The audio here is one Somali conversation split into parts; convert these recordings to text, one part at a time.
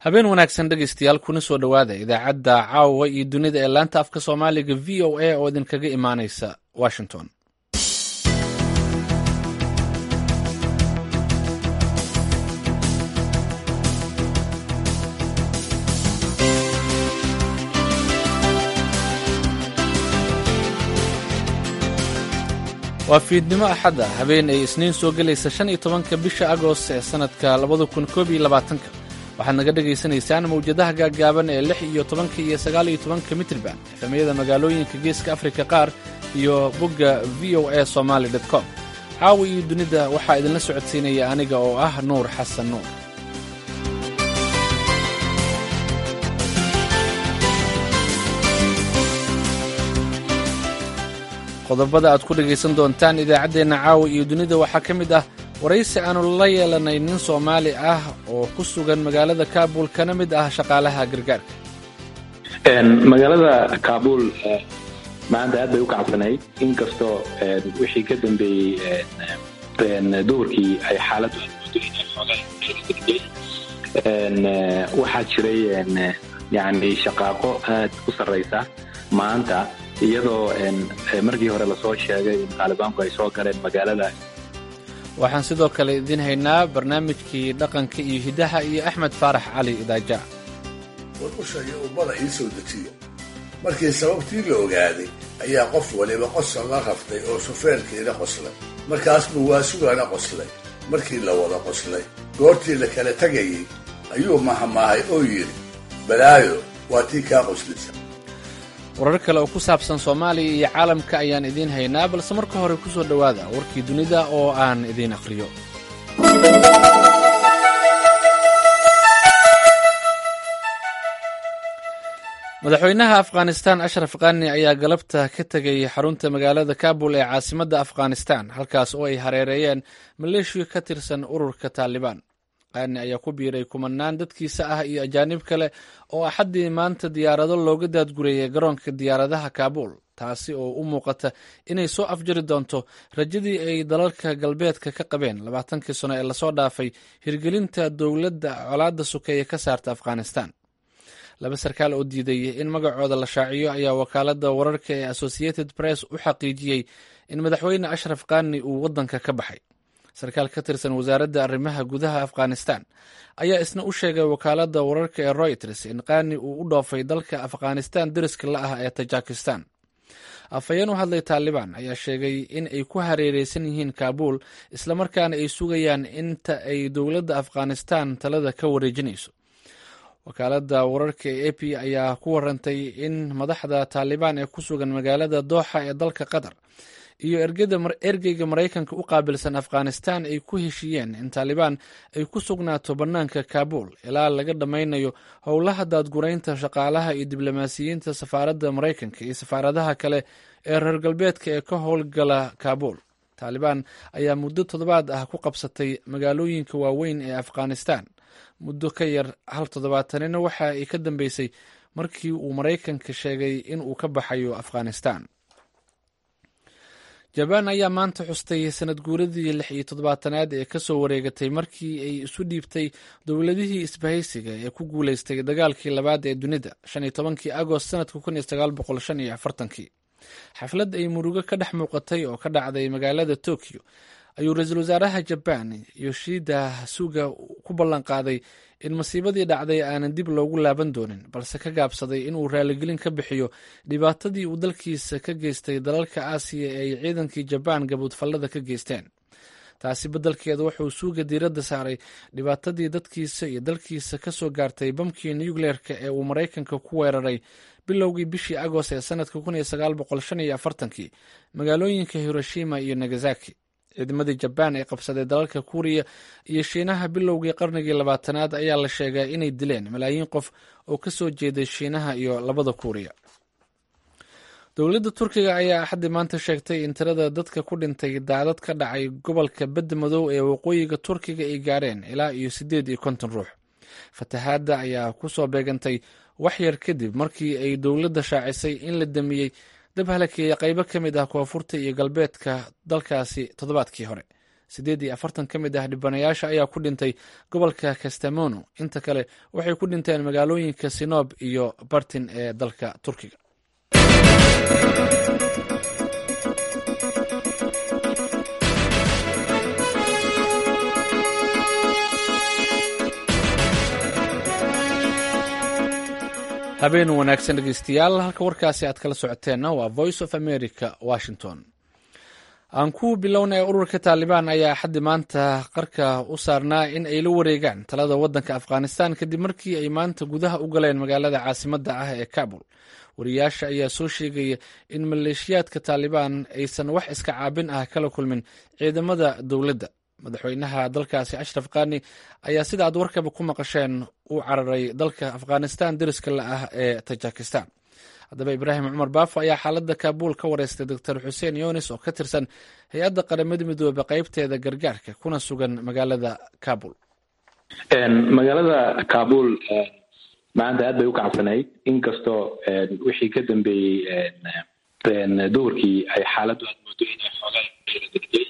habeen wanaagsan dhegaystayaal kuna soo dhowaada idaacadda caawa iyo dunida ee laanta afka soomaaliga v o a oo idinkaga imaanaysa washington waa fiidnimo axadda habeen ay isniin soo gelaysa shan iyo tobanka bisha agost ee sannadka labada kun koob iyo labaatanka waxaad naga dhagaysanaysaan mawjadaha gaaggaaban ee lix iyo tobanka iyo sagaal iyo tobanka mitriban efemyada magaalooyinka geeska afrika qaar iyo bogga v o a somaali com caawa iyo dunida waxaa idinla socodsiinaya aniga oo ah nuur xasan nuur qodobada aad ku dhegaysan doontaan idaacaddeenna caawa iyo dunida waxaa ka mid ah waraysi aanu la yeelanay nin soomaali ah oo ku sugan magaalada kaabul kana mid ah shaqaalaha gargaarka magaalada kaabul maanta aad bay u kacabsanayd inkastoo wixii ka dambeeyey duhurkii ay xaaladdu waxaa jiray yani shaqaaqo aad u sarraysa maanta iyadoo markii hore lasoo sheegay in taalibaanku ay soo galeen magaalada waxaan sidoo kale idiin haynaa barnaamijkii dhaqanka iyo hidaha iyo axmed faarax cali idaaja war usha iyo ummada ii soo dejiya markii sababtii la ogaaday ayaa qof waliba qosol la raftay oo shufeerkiina qoslay markaas buu waasugana qoslay markii la wada qoslay goortii la kala tegayey ayuu mahamaahay oo yidhi balaayo waa tii kaa qoslisa warar kale oo ku saabsan soomaaliya iyo caalamka ayaan idiin haynaa balse marka hore ku soo dhowaada warkii dunida oo aan idiin aqhriyo madaxweynaha afghanistan ashraf khani ayaa galabta ka tegay xarunta magaalada kabul ee caasimadda afghanistan halkaas oo ay hareereeyeen maleeshiya ka tirsan ururka taalibaan qani ayaa ku biiray kumanaan dadkiisa ah iyo ajaanib kale oo axaddii maanta diyaarado looga daadgureeyay garoonka diyaaradaha kaabul taasi oo u muuqata inay soo afjari doonto rajadii ay dalalka galbeedka ka qabeen labaatankii sano ee lasoo dhaafay hirgelinta dowladda colaadda sukeeye ka saarta afghanistan laba sarkaal oo diiday in magacooda la shaaciyo ayaa wakaaladda wararka ee associated press u xaqiijiyey in madaxweyne ashraf khani uu waddanka ka baxay sarkaal ka tirsan wasaaradda arrimaha gudaha afghanistan ayaa isna u sheegay wakaaladda wararka ee royters in khani uu u dhoofay dalka afghanistan deriska la ah ee tajikistan afhayeen u hadlay taalibaan ayaa sheegay in ay ku hareereysan yihiin kaabul islamarkaana ay sugayaan inta ay dowladda afghanistan talada ka wareejinayso wakaaladda wararka ee a p ayaa ku warantay in madaxda taalibaan ee ku sugan magaalada dooxa ee dalka qatar iyo ergeyga maraykanka u qaabilsan afghanistan ay ku heshiiyeen in taalibaan ay ku sugnaato bannaanka kaabul ilaa laga dhammaynayo howlaha daadguraynta shaqaalaha iyo diblomaasiyiinta safaaradda maraykanka iyo safaaradaha kale ee reer galbeedka ee ka howlgala kaabul taalibaan ayaa muddo toddobaad ah ku qabsatay magaalooyinka waaweyn ee afghanistan muddo ka yar hal toddobaatanina waxa ay ka dambeysay markii uu maraykanka sheegay in uu ka baxayo afghanistan jabaan ayaa maanta xustay sanad guuradii lix iyo toddobaatanaad ee kasoo wareegatay markii ay isu dhiibtay dowladihii isbahaysiga ee ku guuleystay dagaalkii labaad ee dunida shan iyo tobankii agost sanadka kun iyo sagaal boqol shan iyo afartankii xaflad ay murugo ka dhex muuqatay oo ka dhacday magaalada tokyo ayuu ra-iisul wasaaraha jabaan yoshida suga ku ballan qaaday in masiibadii dhacday aanan dib loogu laaban doonin balse ka gaabsaday inuu raaligelin ka bixiyo dhibaatadii uu dalkiisa ka geystay dalalka aasiya ee ay ciidankii jabaan gabuudfallada ka geysteen taasi beddelkeeda wuxuu suuga diiradda saaray dhibaatadii dadkiisa iyo dalkiisa ka soo gaartay bamkii nucleerka ee uu maraykanka ku weeraray bilowgii bishii agost ee sanadka kun iyo sagaal boqol shan iyo afartankii magaalooyinka hiroshima iyo nagasaki ciidamadii jabaan ee qabsaday dalalka kuuriya iyo shiinaha bilowgii qarnigii labaatanaad ayaa la sheegaa inay dileen malaayiin qof oo ka soo jeeday shiinaha iyo labada kuuriya dowladda turkiga ayaa axaddii maanta sheegtay in tirada dadka ku dhintay daadad ka dhacay gobolka badda madow ee waqooyiga turkiga ay gaareen ilaa iyo siddeed iyo konton ruux fatahaadda ayaa ku soo beegantay wax yar kadib markii ay dowladda shaacisay in la damiyey dab halakeeya qaybo ka mid ah koonfurta iyo galbeedka dalkaasi toddobaadkii hore siddeed iyo afartan ka mid ah dhibanayaasha ayaa ku dhintay gobolka kastamono inta kale waxay ku dhinteen magaalooyinka sinoob iyo bartin ee dalka turkiga habeen wanaagsan dhegeystayaal halka warkaasi aad kala socoteenna waa voice of america washington aan ku bilownay ururka taalibaan ayaa xaddi maanta qarka u saarnaa in ay la wareegaan talada waddanka afghanistan kadib markii ay maanta gudaha u galeen magaalada caasimadda ah ee kabul wariyaasha ayaa soo sheegaya in maleeshiyaadka taalibaan aysan wax iska caabin ah kala kulmin ciidamada dowladda madaxweynaha dalkaasi ashraf kani ayaa sida aad warkaba ku maqasheen u cararay dalka afghanistan deriska la ah ee tajikistan haddaba ibraahim cumar baafo ayaa xaaladda kaabul ka wareystay doctor xuseen yunis oo ka tirsan hay-adda qaramada midoobe qeybteeda gargaarka kuna sugan magaalada kabul magaalada kabul maanta aad bay u kacsanayd inkastoo wixii ka dambeeyey duhurkii ay xaaladdu aad moodo inay xoogaa degtay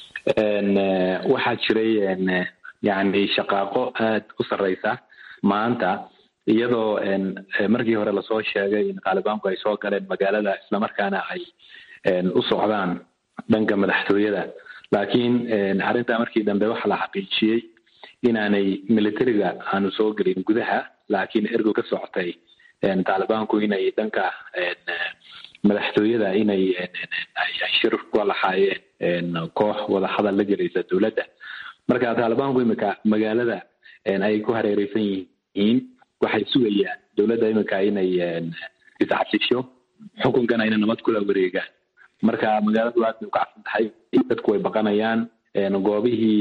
waxaa jiray yani shaqaaqo aad u sarreysa maanta iyadoo markii hore lasoo sheegay in taalibaanku ay soo galeen magaalada islamarkaana ay u socdaan dhanka madaxtooyada laakiin arrintaa markii dambe waxaa la xaqiijiyey inaanay militariga aanu soo gelin gudaha laakiin ergo ka socotay taalibaanku inay dhanka madaxtooyada inay ay shir kula lahaayeen koox wadahadal la gelaysa dowladda marka taalibaanku imika magaalada ay ku hareereysan yihiin waxay sugayaan dowladda imika inay iscasisho xukunkana inay nabad kula wareegaan marka magaaladu aad bay u kacsan tahay dadku way baqanayaan goobihii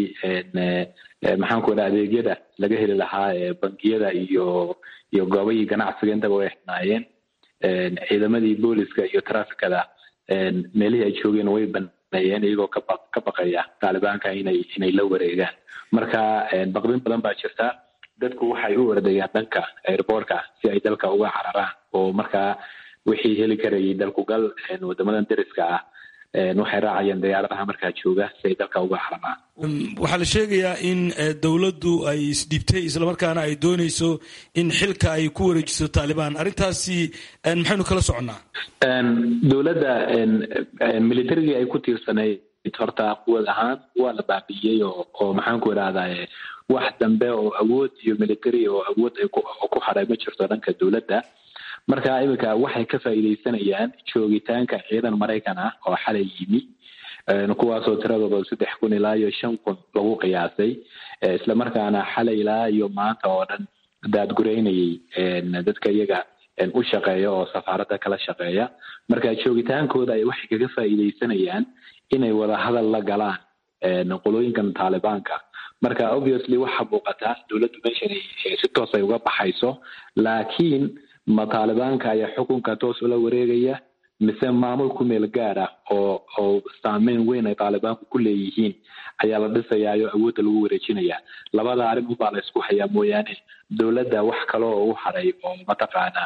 maxaan ku idhaha adeegyada laga heli lahaa bangiyada iyo iyo goobihii ganacsiga intaba way xidhnaayeen ciidamadii booliska iyo trafikada meelihii ay joogeen way baneeyeen iyagoo kaba ka baqaya taalibaanka inay inay la wareegaan marka baqdin badan baa jirta dadku waxay u ordayaan dhanka airboortka si ay dalka uga cararaan oo markaa wixii heli karayay dalkugal wadamadan deriska ah waxay raacayaan diyaaradaha markaa jooga si ay dalka uga cararaan waxaa la sheegayaa in dowladdu ay isdhibtay islamarkaana ay dooneyso in xilka ay ku wareejiso taalibaan arrintaasi maxaynu kala soconnaa dowladda militarigii ay ku tiirsanayd horta quwad ahaan waa la baabi'iyey oo oo maxaan ku idhahdaa wax dambe oo awood iyo military oo awood ay ku hadhay ma jirto dhanka dowladda marka iminka waxay ka faa'iidaysanayaan joogitaanka ciidan maraykan ah oo xalay yimi kuwaasoo tiradooda saddex kun ilaa iyo shan kun lagu qiyaasay islamarkaana xalay ilaa iyo maanta oo dhan daadgureynayay dadka iyaga u shaqeeya oo safaaradda kala shaqeeya marka joogitaankooda ay waxay kaga faa'iidaysanayaan inay wada hadal la galaan qolooyinkan taalibaanka marka obviously waxaa muuqataa dowladdu meeshan si toos ay uga baxayso laakiin ma taalibaanka ayaa xukunka toos ula wareegaya mise maamul ku meel gaar ah oo oo saameyn weyn ay taalibaanku ku leeyihiin ayaa la dhisayaayo awoodda lagu wareejinaya labada arrin unbaa la isku hayaa mooyaane dowladda wax kale oo u hadhay oo mataqaana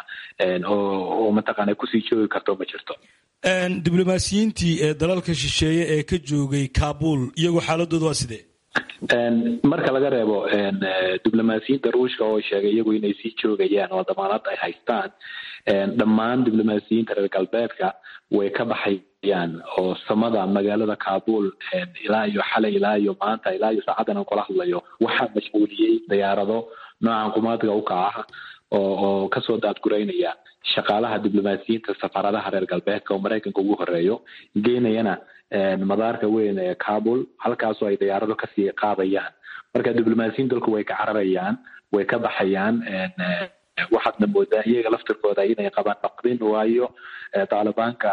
oo mataqaana kusii joogi karto ma jirto diblomaasiyiintii ee dalalka shisheeye ee ka joogay kabul iyagoo xaaladooda waa sidee marka laga reebo diblomaasiyiinta ruushka oo sheegay iyagu inay sii joogayaan oo damaanad ay haystaan dhammaan diblomaasiyiinta reer galbeedka way ka baxayaan oo samada magaalada kabul ilaa iyo xalay ilaa iyo maanta ilaa iyo saacadan aan kula hadlayo waxaa mashquuliyey diyaarado noocan qumaadga u kaca oo oo kasoo daadgureynaya shaqaalaha diblomaasiyiinta safaaradaha reer galbeedka oo maraykanka ugu horeeyo geynayana madaarka weyn ee kabul halkaasoo ay diyaarado kasii qaadayaan marka diblomaasiyiin dalku way ka cararayaan way ka baxayaan waxaadna moodaa iyaga laftirkooda inay qabaan baqdin waayo taalibaanka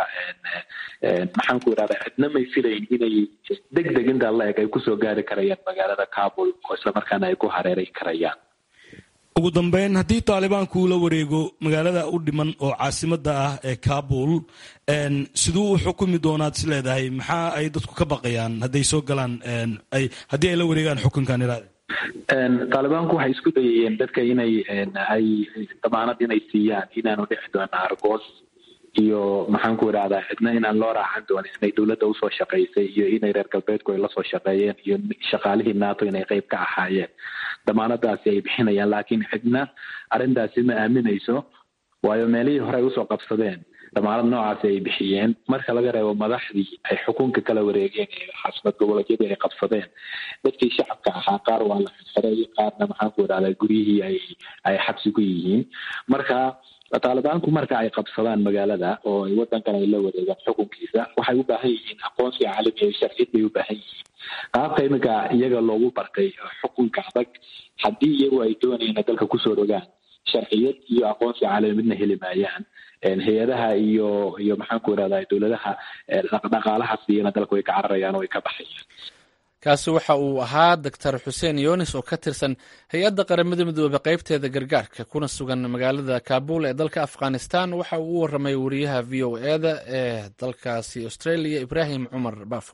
maxaan ku idhahda cidna may filayn inay deg deg intaa la eg ay kusoo gaari karayaan magaalada kabul oo islamarkaana ay ku hareeray karayaan ugu dambeyn haddii taalibaanku uu la wareego magaalada u dhiman oo caasimada ah ee kabul siduu u xukumi doonaad is leedahay maxaa ay dadku ka baqayaan hadday soo galaan haddii ay la wareegaan xukunkan iraade taalibaanku waxay isku dayayeen dadka inay ay damaanad inay siiyaan inaanu dhici doono argoos iyo maxaan ku idhahdaa cidna inaan loo raacan doonin inay dowladda usoo shaqaysay iyo inay reer galbeedku ay lasoo shaqeeyeen iyo shaqaalihii nato inay qeyb ka ahaayeen damaanadaasi ay bixinayaan laakiin cidna arrintaasi ma aaminayso waayo meelihii hore ay usoo qabsadeen damaanad noocaasi ay bixiyeen marka laga reebo madaxdii ay xukunka kala wareegeen ee xaasmad goboleedyadii ay qabsadeen dadkii shacabka ahaa qaar waa la xirxiray qaarna maxaan ku idhahdaa guryihii ay ay xabsi ku yihiin marka taalibaanku marka ay qabsadaan magaalada oo ay wadankan ay la wareegaan xukunkiisa waxay u baahan yihiin aqoonsi caalami iyo sharciyad bay u baahan yihiin qaabka iminka iyaga loogu bartay xukunka adag haddii iyagu ay doonayaan dalka kusoo rogaan sharciyad iyo aqoonsi caalami midna heli maayaan hay-adaha iyo iyo maxaan ku irahdaa dowladaha dhaqaalaha siiyana dalka way ka cararayaan oo way ka baxayaan kaasi waxa uu ahaa doctor xuseen yunis oo ka tirsan hay-adda qaramada midoobe qaybteeda gargaarka kuna sugan magaalada kaabul ee dalka afghanistan waxa uu u waramay wariyaha v o eda ee dalkaasi australia ibraahim cumar baafo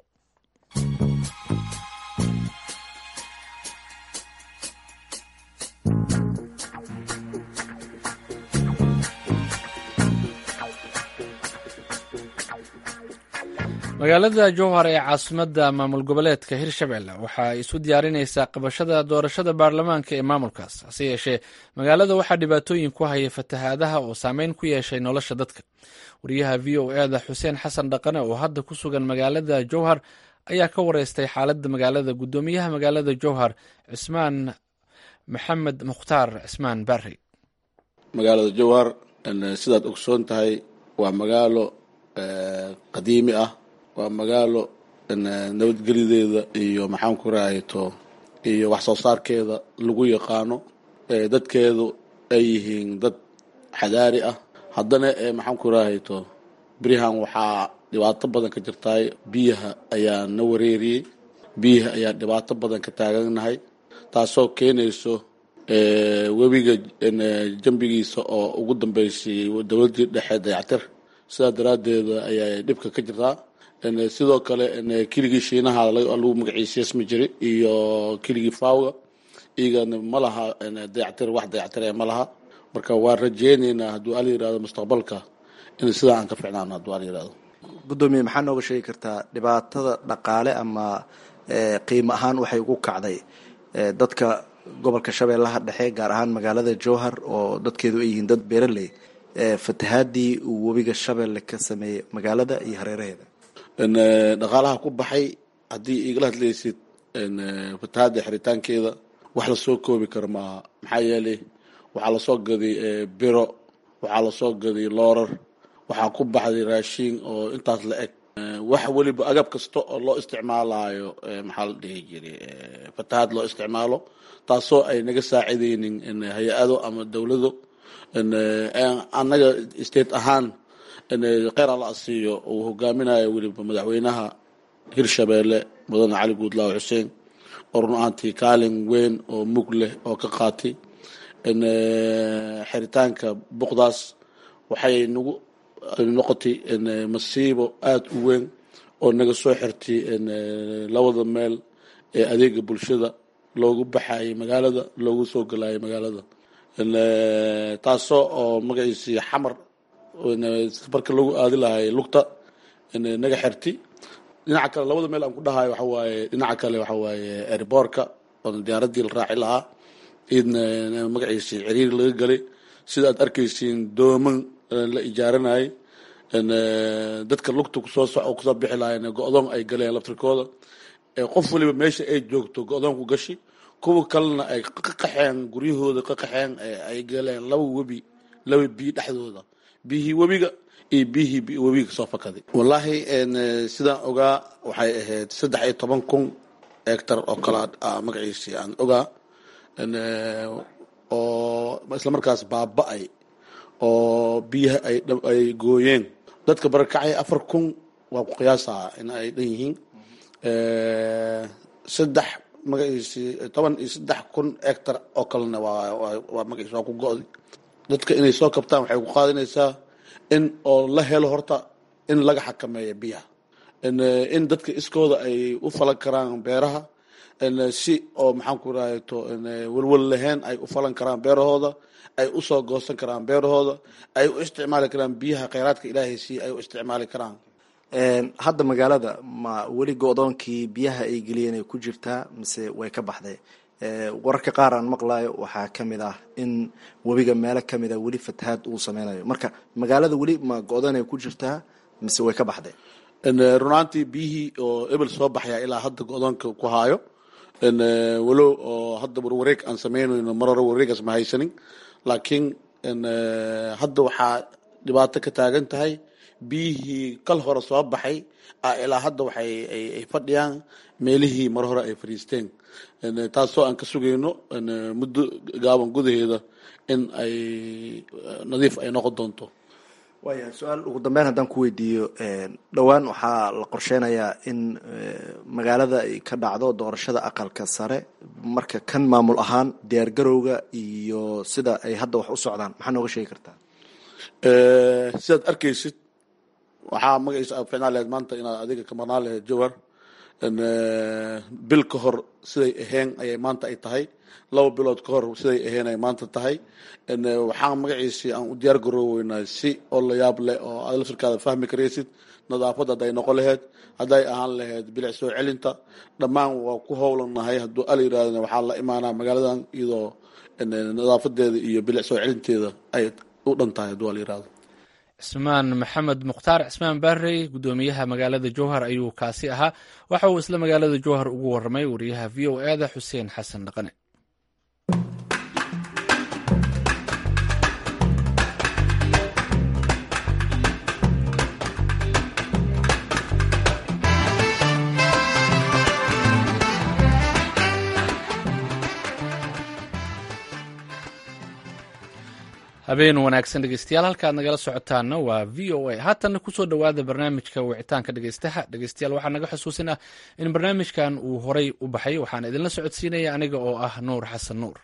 magaalada jowhar ee caasimadda maamul goboleedka hirshabelle waxa ay isu diyaarinaysaa qabashada doorashada baarlamaanka ee maamulkaas hase yeeshee magaalada waxaa dhibaatooyin ku haya fatahaadaha oo saameyn ku yeeshay nolosha dadka wariyaha v o eda xuseen xasan dhaqane oo hadda ku sugan magaalada jowhar ayaa ka wareystay xaaladda magaalada guddoomiyaha magaalada jowhar cismaan maxamed mukhtaar cismaan barrey magaalada jowhar sidaad ogsoon tahay waa magaalo qadiimi ah waa magaalo nabadgelideeda iyo maxaan ku rahayto iyo wax soo saarkeeda lagu yaqaano dadkeedu ay yihiin dad xadaari ah haddana maxaan ku rahayto berihan waxaa dhibaato badan ka jirtaay biyaha ayaa na wareeriyey biyaha ayaa dhibaato badan ka taagannahay taasoo keenayso webiga jambigiisa oo ugu dambeysay dowladdii dhexe dayactir sidaa daraaddeeda ayaa dhibka ka jirtaa sidoo kale keligii shiinaha lagu magaciisiismi jiray iyo keligii fawga iyagana ma laha dayactir wax dayactir ma laha marka waan rajeyneynaa hadduu ala yirahdo mustaqbalka in sidaa aan ka ficnaano hadduu ala yirahdo guddoomiye maxaa nooga sheegi kartaa dhibaatada dhaqaale ama qiimo ahaan waxay ugu kacday dadka gobolka shabeellaha dhexe gaar ahaan magaalada jowhar oo dadkeedu ay yihiin dad beeraley fatahaadii uu webiga shabeelle ka sameeyey magaalada iyo hareeraheeda dhaqaalaha ku baxay haddii igala hadlaysid fatahaada xiritaankeeda wax lasoo koobi karo maaha maxaa yeelay waxaa lasoo gaday biro waxaa lasoo gaday loorar waxaa ku baxday raashiin oo intaas la eg wax weliba agab kasta oo loo isticmaalayo maxaa la dhihi jiray fatahaad loo isticmaalo taasoo ay naga saacideynin hay-ado ama dowlado annaga state ahaan kheyr alla asiiyo uu hogaaminayo weliba madaxweynaha hirshabeelle mudane cali guudlaaw xuseen oo run ahaantii kaalin weyn oo mug leh oo ka qaatay xiritaanka buqdaas waxay nagu noqotay masiibo aada u weyn oo naga soo xirtay labada meel ee adeega bulshada loogu baxayay magaalada loogu soo galayay magaalada taasoo oo magaciisii xamar marka lagu aadi lahay lugta naga xirti dhinaca kale labada meel aan ku dhahayo waxa waaye dhinaca kale waxa waaye airboortka oo diyaaraddii la raaci lahaa idna magaciisii ciriiri laga galay sida aad arkaysiin dooman la ijaaranayay dadka lugta kusoo soco kusoo bixi lahayn go-doon ay galeen laftirkooda qof waliba meesha ay joogto go-doon ku gashi kuwa kalena ay qaqaxeen guryahooda qaqaxeen ay galeen laba webi laba biyo dhexdooda biyihii webiga iyo biyihii webiga kasoo fakaday wallaahi sidaan ogaa waxay ahayd saddex iyo toban kun hectar oo kale magaciisii aan ogaa oo islamarkaas baaba-ay oo biyaha ay gooyeen dadka barakacay afar kun waa ku qiyaasaa in ay dhan yihiin saddex magaciisii toban iyo saddex kun hectar oo kalena waa magaciis waa ku go-day dadka inay soo kabtaan waxay ku qaadinaysaa in oo la helo horta in laga xakameeyo biyaha in dadka iskooda ay u falan karaan beeraha si oo maxaan ku rahayto welwel lahayn ay u falan karaan beerahooda ay usoo goosan karaan beerahooda ay u isticmaali karaan biyaha kheyraadka ilaahay si ay u isticmaali karaan hadda magaalada ma weli go-doonkii biyaha ay geliyeen ay ku jirtaa mise way ka baxday wararka qaar aan maqlayo waxaa ka mid ah in webiga meelo kamid a weli fatahaad uu sameynayo marka magaalada weli ma go-doon ay ku jirtaa mise way ka baxday runaantii biyihii oo ebel soo baxaya ilaa hadda go-doonka ku haayo walow oo hadda warwareeg aan sameynayno mar hore warwareegaas ma haysanin laakiin hadda waxaa dhibaato ka taagan tahay biyihii kal hore soo baxay ilaa hadda waxay ay fadhiyaan meelihii mar hore ay fadhiisteen taasoo aan ka sugayno muddo gaaban gudaheeda in ay nadiif ay noqon doonto waaya su-aal ugu dambeyn haddaan ku weydiiyo dhowaan waxaa la qorsheynayaa in magaalada ay ka dhacdo doorashada aqalka sare marka kan maamul ahaan diyaar garowga iyo sida ay hadda wax u socdaan maxaa nooga sheegi kartaa sidaad arkaysid waxaa magaciisa aad ficnaa laheyd maanta inaad adiga ka marnaa laheyd jawhar bil ka hor siday aheen ayay maanta ay tahay laba bilood ka hor siday aheen ay maanta tahay waxaan magaciisii aan u diyaar garooweynaa si oo la yaab leh oo aad lafirkaada fahmi karaysid nadaafad hadday noqon laheyd hadday ahaan laheyd bilic soo celinta dhammaan waa ku howlanahay hadduu ala yirahdana waxaa la imaanaa magaaladan iyadoo nadaafadeeda iyo bilic soo celinteeda ay u dhan tahay hadduu ala yirahdo cismaan maxamed mukhtaar cismaan baarey guddoomiyaha magaalada jowhar ayuu kaasi ahaa waxa uu isla magaalada jowhar ugu waramay wariyaha v o e da xuseen xasan dhaqane habeen wanaagsan dhegeystayaal halkaad nagala socotaana waa v o a haatanna kusoo dhowaada barnaamijka wicitaanka dhegeystaha dhegeystayaal waxaa naga xusuusin ah in barnaamijkan uu horay u baxay waxaan idinla socodsiinaya aniga oo ah nuur xasan nuur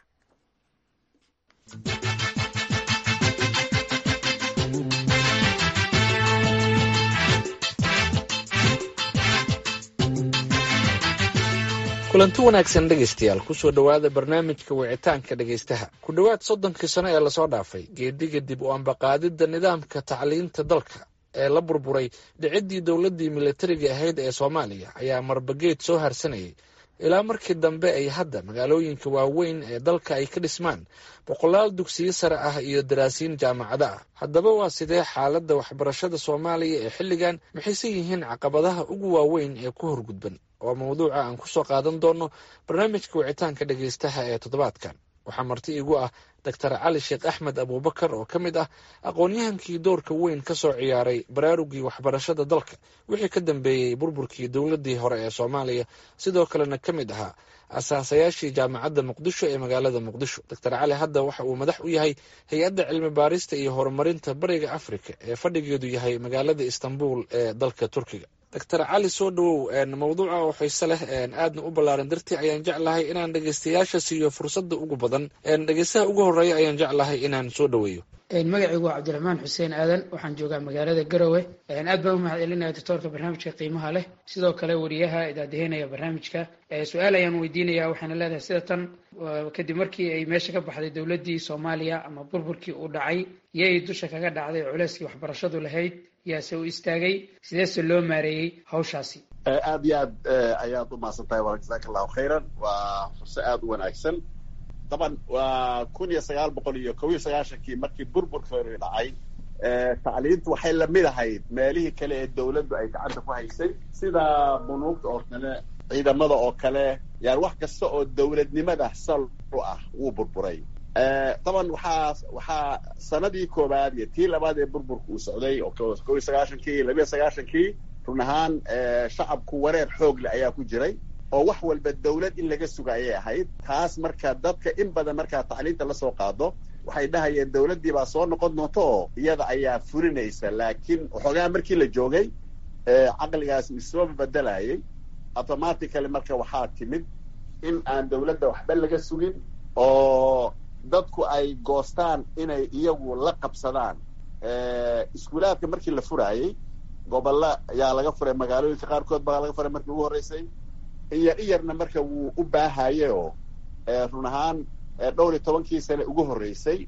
kulanti wanaagsan dhegeystayaal kusoo dhowaada barnaamijka wicitaanka dhegeystaha ku dhowaad soddonkii sano ee lasoo dhaafay geediga dib u ambaqaadidda nidaamka tacliinta dalka ee la burburay dhiciddii dowladdii militariga ahayd ee soomaaliya ayaa marbageed soo harsanayay ilaa markii dambe ay hadda magaalooyinka waaweyn ee dalka ay ka dhismaan boqolaal dugsiyo sare ah iyo daraasiin jaamacado ah haddaba waa sidee xaaladda waxbarashada soomaaliya ee xilligan maxayse yihiin caqabadaha ugu waaweyn ee ku horgudban waa mawduuca aan kusoo qaadan doono barnaamijka wicitaanka dhegeystaha ee toddobaadkan waxaa marti igu ah doctor cali sheekh axmed abuubakar oo ka mid ah aqoon-yahankii doorka weyn ka soo ciyaaray baraarugii waxbarashada dalka wixii ka dambeeyey burburkii dowladdii hore ee soomaaliya sidoo kalena ka mid ahaa asaasayaashii jaamacadda muqdisho ee magaalada muqdisho doctor cali hadda waxa uu madax u yahay hay-adda cilmi baarista iyo horumarinta bariga afrika ee fadhigeedu yahay magaalada istanbul ee dalka turkiga doctor cali soo dhawow mawduuca oo xiise leh aadna u ballaaran dartii ayaan jeclahay inaan dhegeystayaasha siiyo fursadda ugu badan dhegeystaha ugu horeeya ayaan jeclahay inaan soo dhaweeyo magacaygu waa cabdiraxmaan xuseen aadan waxaan joogaa magaalada garowe aad baan u mahad celinaya doctoorka barnaamijka qiimaha leh sidoo kale wariyaha idaadeheynaya barnaamijka su-aal ayaan weydiinaya waxaana leedahay sida tan kadib markii ay meesha ka baxday dowladdii soomaaliya ama burburkii uu dhacay yay dusha kaga dhacday culeyskii waxbarashadu lahayd yaase u istaagay sideese loo maareeyey hawshaasi aad iyo aad ayaad u mahadsan tahay wa jasaaka allahu khayran waa furse aada u wanaagsan daban waa kun iyo sagaal boqol iyo kob iyo sagaashankii markii burburka hore dhacay tacliintu waxay lamid ahayd meelihii kale ee dawladdu ay gacanta ku haysay sida bunuugta oo kale ciidamada oo kale yani wax kasta oo dawladnimada sal u ah wuu burburay daban waxaa waxaa sanadii koowaad iyo tii labaad ee burburka uu socday oo kob iyo sagaashankii labiyo sagaashankii run ahaan shacabku wareer xoog leh ayaa ku jiray oo wax walba dawlad in laga suga ayay ahayd taas marka dadka in badan markaa tacliinta lasoo qaado waxay dhahayeen dawladdii baa soo noqon doonta oo iyada ayaa furinaysa laakiin waxoogaa markii la joogay caqligaas isooba bedelayay automatically marka waxaa timid in aan dawladda waxba laga sugin oo dadku ay goostaan inay iyagu la qabsadaan iskuulaadka markii la furaayey gobolla ayaa laga furay magaalooyinka qaarkood baa laga furay markii ugu horreysay iyar iyarna marka wuu u baahaye oo run ahaan dhowr iyo tobankii sane ugu horreysay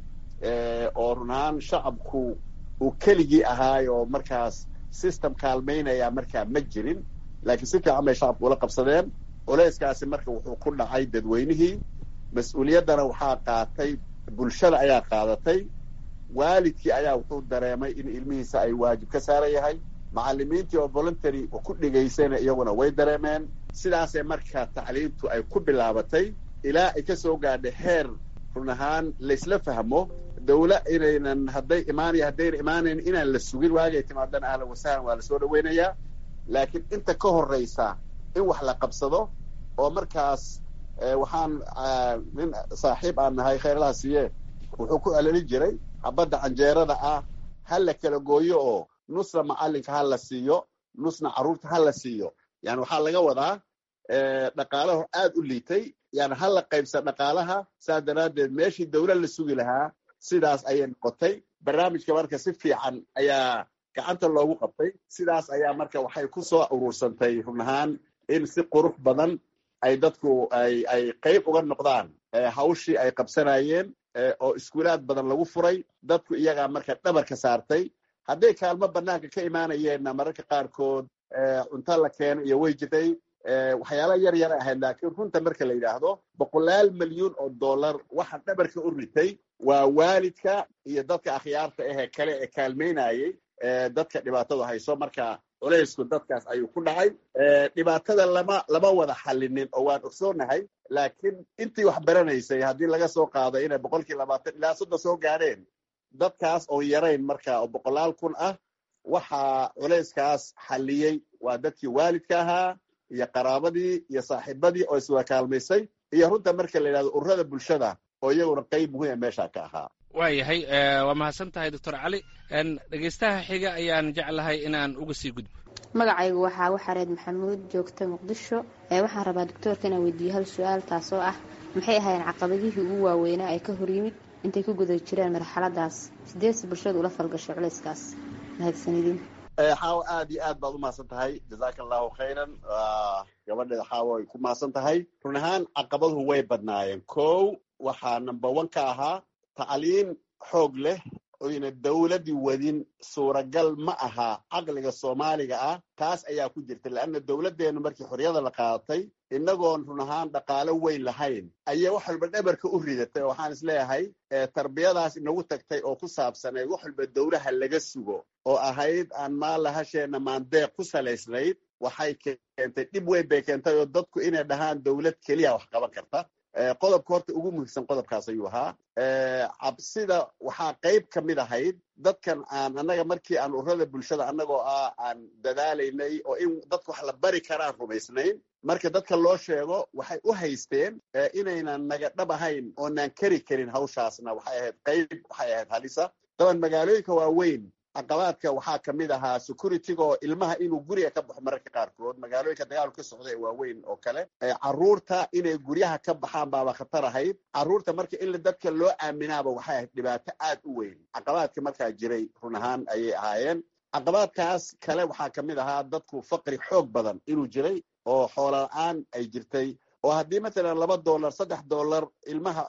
oo run ahaan shacabku uu keligii ahaay oo markaas system kaalmaynaya markaa ma jirin laakiin si fiican bay shacabku ula qabsadeen culeyskaasi marka wuxuu ku dhacay dadweynihii mas-uuliyaddana waxaa qaatay bulshada ayaa qaadatay waalidkii ayaa wuxuu dareemay in ilmihiisa ay waajib ka saaran yahay macalimiintii oo voluntary ku dhigaysayna iyaguna way dareemeen sidaasee marka tacliintu ay ku bilaabatay ilaa ay ka soo gaadhay heer run ahaan laysla fahmo dawla inaynan hadday imaanaya haddayna imaanayn inaan la sugin waagay timaadana ahlan wasahlan waa lasoo dhaweynayaa laakiin inta ka horreysa in wax la qabsado oo markaas waxaan nin saaxiib aan nahay khayrlaha siiye wuxuu ku celelin jiray habadda canjeerada ah ha la kala gooyo oo nusna macalinka ha la siiyo nusna carruurta ha la siiyo yani waxaa laga wadaa dhaqaalaho aad u liitay yani ha la qaybsa dhaqaalaha saas daraaddeed meeshii dawlad la sugi lahaa sidaas ayay noqotay barnaamijka marka si fiican ayaa gacanta loogu qabtay sidaas ayaa marka waxay ku soo urursantay run ahaan in si qurux badan ay dadku ay ay qayb uga noqdaan hawshii ay qabsanayeen oo iskuulaad badan lagu furay dadku iyagaa marka dhabarka saartay hadday kaalmo banaanka ka imaanayeenna mararka qaarkood cunto la keeno iyo way jirtay waxyaala yar yar ahayd laakiin runta marka la yidhaahdo boqolaal milyuun oo dollar waxa dhabarka u ritay waa waalidka iyo dadka akhyaarta ahee kale ee kaalmaynayey dadka dhibaatadu hayso marka culaysku dadkaas ayuu ku dhacay dhibaatada lama lama wada xallinin oo waan ogsoonahay laakiin intii wax baranaysay haddii laga soo qaado inay boqolkii labaatan ilaa soddon soo gaadheen dadkaas oo yarayn marka oo boqolaal kun ah waxaa culayskaas xalliyey waa dadkii waalidka ahaa iyo qaraabadii iyo saaxiibadii oo iswada kaalmaysay iyo runta marka la yidhahdo ururada bulshada oo iyaguna qayb muhiima meesha ka ahaa waayahay waa mahadsan tahay doctor cali dhegeystaha xiga ayaan jeclahay inaan uga sii gudbo magacaygu waxaa waxareed maxamuud joogta muqdisho waxaan rabaa doctoorka inaan weydiiyo hal su-aal taasoo ah maxay ahaayeen caqabadihii ugu waaweynaa ay ka horyimid intay ku guda jireen marxaladaas sideedsi bulshadu ula falgashay culayskaas mahadsanidin xaawo aad iyo aad baad u mahadsan tahay jazaaka allahu khayran gabadheeda xaawo ay ku mahadsan tahay run ahaan caqabaduhu way badnaayeen kow waxaa number one ka ahaa tacliin xoog leh oyna dawladii wadin suuragal ma aha caqliga soomaaliga ah taas ayaa ku jirta leanna dawladdeenu markii xorriyada la qaadatay innagoon run ahaan dhaqaalo weyn lahayn ayay wax walba dhabarka u ridatay oo waxaan is leeyahay tarbiyadaas inagu tagtay oo ku saabsanayd wax walba dawlaha laga sugo oo ahayd aan maalla hasheenna maandeeq ku salaysnayd waxay keentay dhib weyn bay keentay oo dadku inay dhahaan dawlad keliya wax qaban karta qodobka horta ugu muhiimsan qodobkaas ayuu ahaa cabsida waxaa qayb ka mid ahayd dadkan aan annaga markii aan ururada bulshada annagoo ah aan dadaalaynay oo in dadka wax la bari karaan rumaysnayn marka dadka loo sheego waxay u haysteen inaynan naga dhab ahayn oonaan keri karin hawshaasna waxay ahayd qayb waxay ahayd halisa daban magaalooyinka waaweyn caqabaadka waxaa ka mid ahaa securityga oo ilmaha inuu guriga ka baxo mararka qaarkood magaalooyinka dagaalku ka socda ee waaweyn oo kale carruurta inay guryaha ka baxaan baaba khatar ahayd carruurta marka in dadka loo aaminaaba waxay ahayd dhibaato aad u weyn caqabaadka markaa jiray run ahaan ayay ahaayeen caqabaadkaas kale waxaa ka mid ahaa dadku faqri xoog badan inuu jiray oo xoola la-aan ay jirtay oo haddii matalan laba dollar saddex dollar ilmaha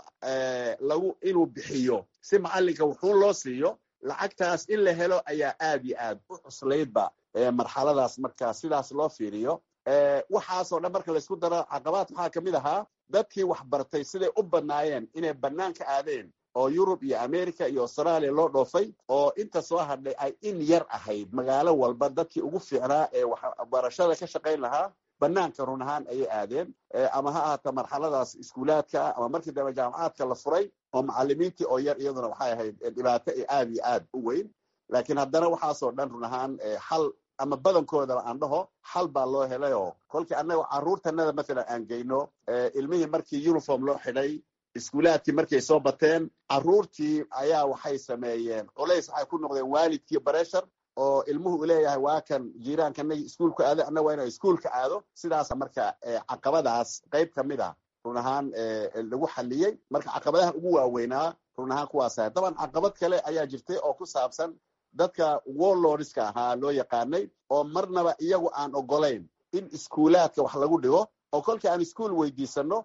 lagu inuu bixiyo si macalinka wuxuu loo siiyo lacagtaas in la helo ayaa aad iyo aad u cuslaydba marxaladaas markaa sidaas loo fiiriyo waxaasoo dhan marka laysku daro caqabaad waxaa ka mid ahaa dadkii wax bartay siday u badnaayeen inay banaanka aadeen oo yurub iyo america iyo australia loo dhoofay oo inta soo hadhay ay in yar ahayd magaalo walba dadkii ugu fiicnaa ee waxbarashada ka shaqayn lahaa banaanka run ahaan ayay aadeen ama ha ahaata marxaladaas iskuulaadka ama markii dambe jaamacaadka la furay oo macalimiintii oo yar iyaduna waxay ahayd dhibaato aad iyo aad u weyn laakiin haddana waxaasoo dhan run ahaan xal ama badankoodaba aan dhaho xal baa loo helay oo kolkii annaga carruurtanada mathalan aan geyno ilmihii markii uniform loo xidhay iskuulaadkii markay soo bateen carruurtii ayaa waxay sameeyeen culays waxay ku noqdeen waalidkii bareshar oo ilmuhu u leeyahay waa kan jiiraankanagi iskuulka aado annaga waa ina iskuulka aado sidaasa marka caqabadaas qayb ka mid a run ahaan lagu xaliyey marka caqabadaha ugu waaweynaa run ahaan kuwaas ahay daban caqabad kale ayaa jirtay oo ku saabsan dadka warlordska ahaa loo yaqaanay oo marnaba iyagu aan ogolayn in iskuulaadka wax lagu dhigo oo kolkii aan iskuol weydiisano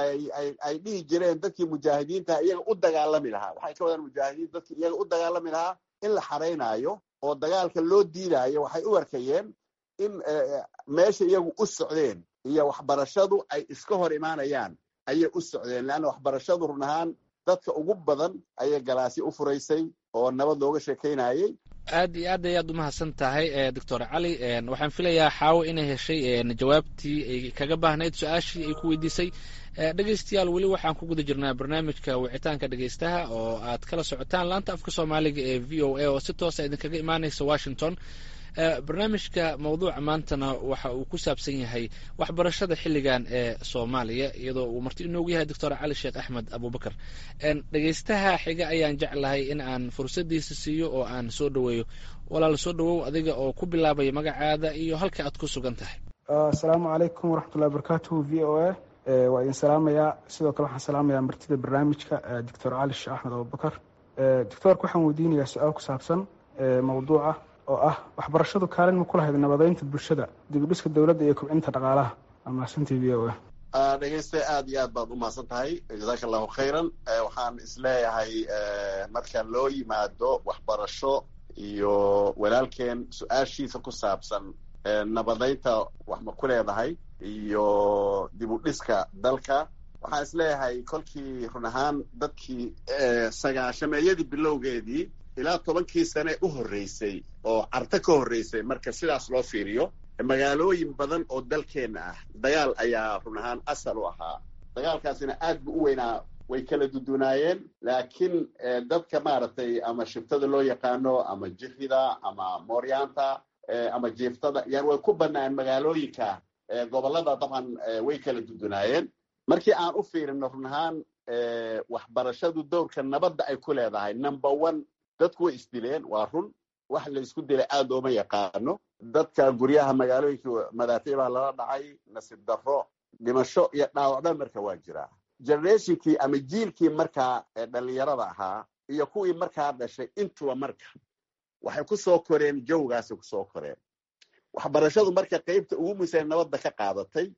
ay dhihi jireen dadkii mujaahidiinta iyaga u dagaalami lahaa waxay ka wadaan mujaahidiin dadkii iyaga u dagaalami lahaa in la xaraynaayo oo dagaalka loo diidaayo waxay u arkayeen in meesha iyagu u socdeen iyo waxbarashadu ay iska hor imaanayaan ayay u socdeen leanna waxbarashadu run ahaan dadka ugu badan ayay galaasyo u furaysay oo nabad looga sheekaynayey aad iyo aad ayaad umahadsan tahay doctor cali waxaan filayaa xaawo inay heshay jawaabtii ay kaga baahnayd su-aashii ay ku weydiisay dhegeystayaal weli waxaan ku guda jirnaa barnaamijka wicitaanka dhegeystaha oo aad kala socotaan laanta afka soomaaliga ee v o a oo si toosa idinkaga imaaneysa washington barnaamijka mawduuca maantana waxa uu ku saabsan yahay waxbarashada xilligan ee soomaaliya iyadoo uu marti inoogu yahay doctor cali sheekh axmed abubakar dhegeystaha xiga ayaan jeclahay in aan fursadiisa siiyo oo aan soo dhoweeyo walaal soo dhowow adiga oo ku bilaabaya magacaada iyo halka aad ku sugan tahay asalaamu calaykum waraxmatullahi wabarakatuhu v o a waa idin salaamayaa sidoo kale waxaan salaamayaa martida barnaamijka doctor cali sheekh axmed abubakar doctoorka waxaan weydiinayaa su-aal ku saabsan mawduuca oo ah waxbarashadu kaalin ma ku lahayd nabadeynta bulshada dibudhiska dowladda iyo kobcinta dhaqaalaha amaasantii v o a dhegeyste aad iyo aad baad umahadsan tahay jazaaka allahu khayran waxaan isleeyahay marka loo yimaado waxbarasho iyo walaalkeen su-aashiisa ku saabsan nabadeynta wax ma ku leedahay iyo dibudhiska dalka waxaan isleeyahay kolkii run ahaan dadkii sagaashameeyadii bilowgeedii ilaa tobankii sane u horreysay oo carto ka horreysay marka sidaas loo fiiriyo magaalooyin badan oo dalkeenna ah dagaal ayaa run ahaan asal u ahaa dagaalkaasina aad bu u weynaa way kala dudunaayeen laakiin dadka maaragtay ama shibtada loo yaqaano ama jifida ama mooryaanta ama jiiftada yani way ku bannaan magaalooyinka gobollada dabcan way kala dudunaayeen markii aan u fiirino run ahaan waxbarashadu dowrka nabadda ay ku leedahay number one dadku way isdileen waa run wax la isku dilay aad ooma yaqaano dadka guryaha magaalooyinka madaafiic baa lala dhacay nasiib darro dhimasho iyo dhaawacba marka waa jiraa generationkii ama jiilkii markaa dhalinyarada ahaa iyo kuwii markaa dhashay intuba marka waxay ku soo koreen jawgaasay kusoo koreen waxbarashadu marka qaybta ugu muhiimsan nabadda ka qaadatay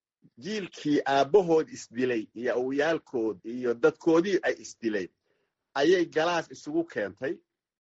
jiilkii aabbahood isdilay iyo awyaalkood iyo dadkoodii ay isdileen ayay galaas isugu keentay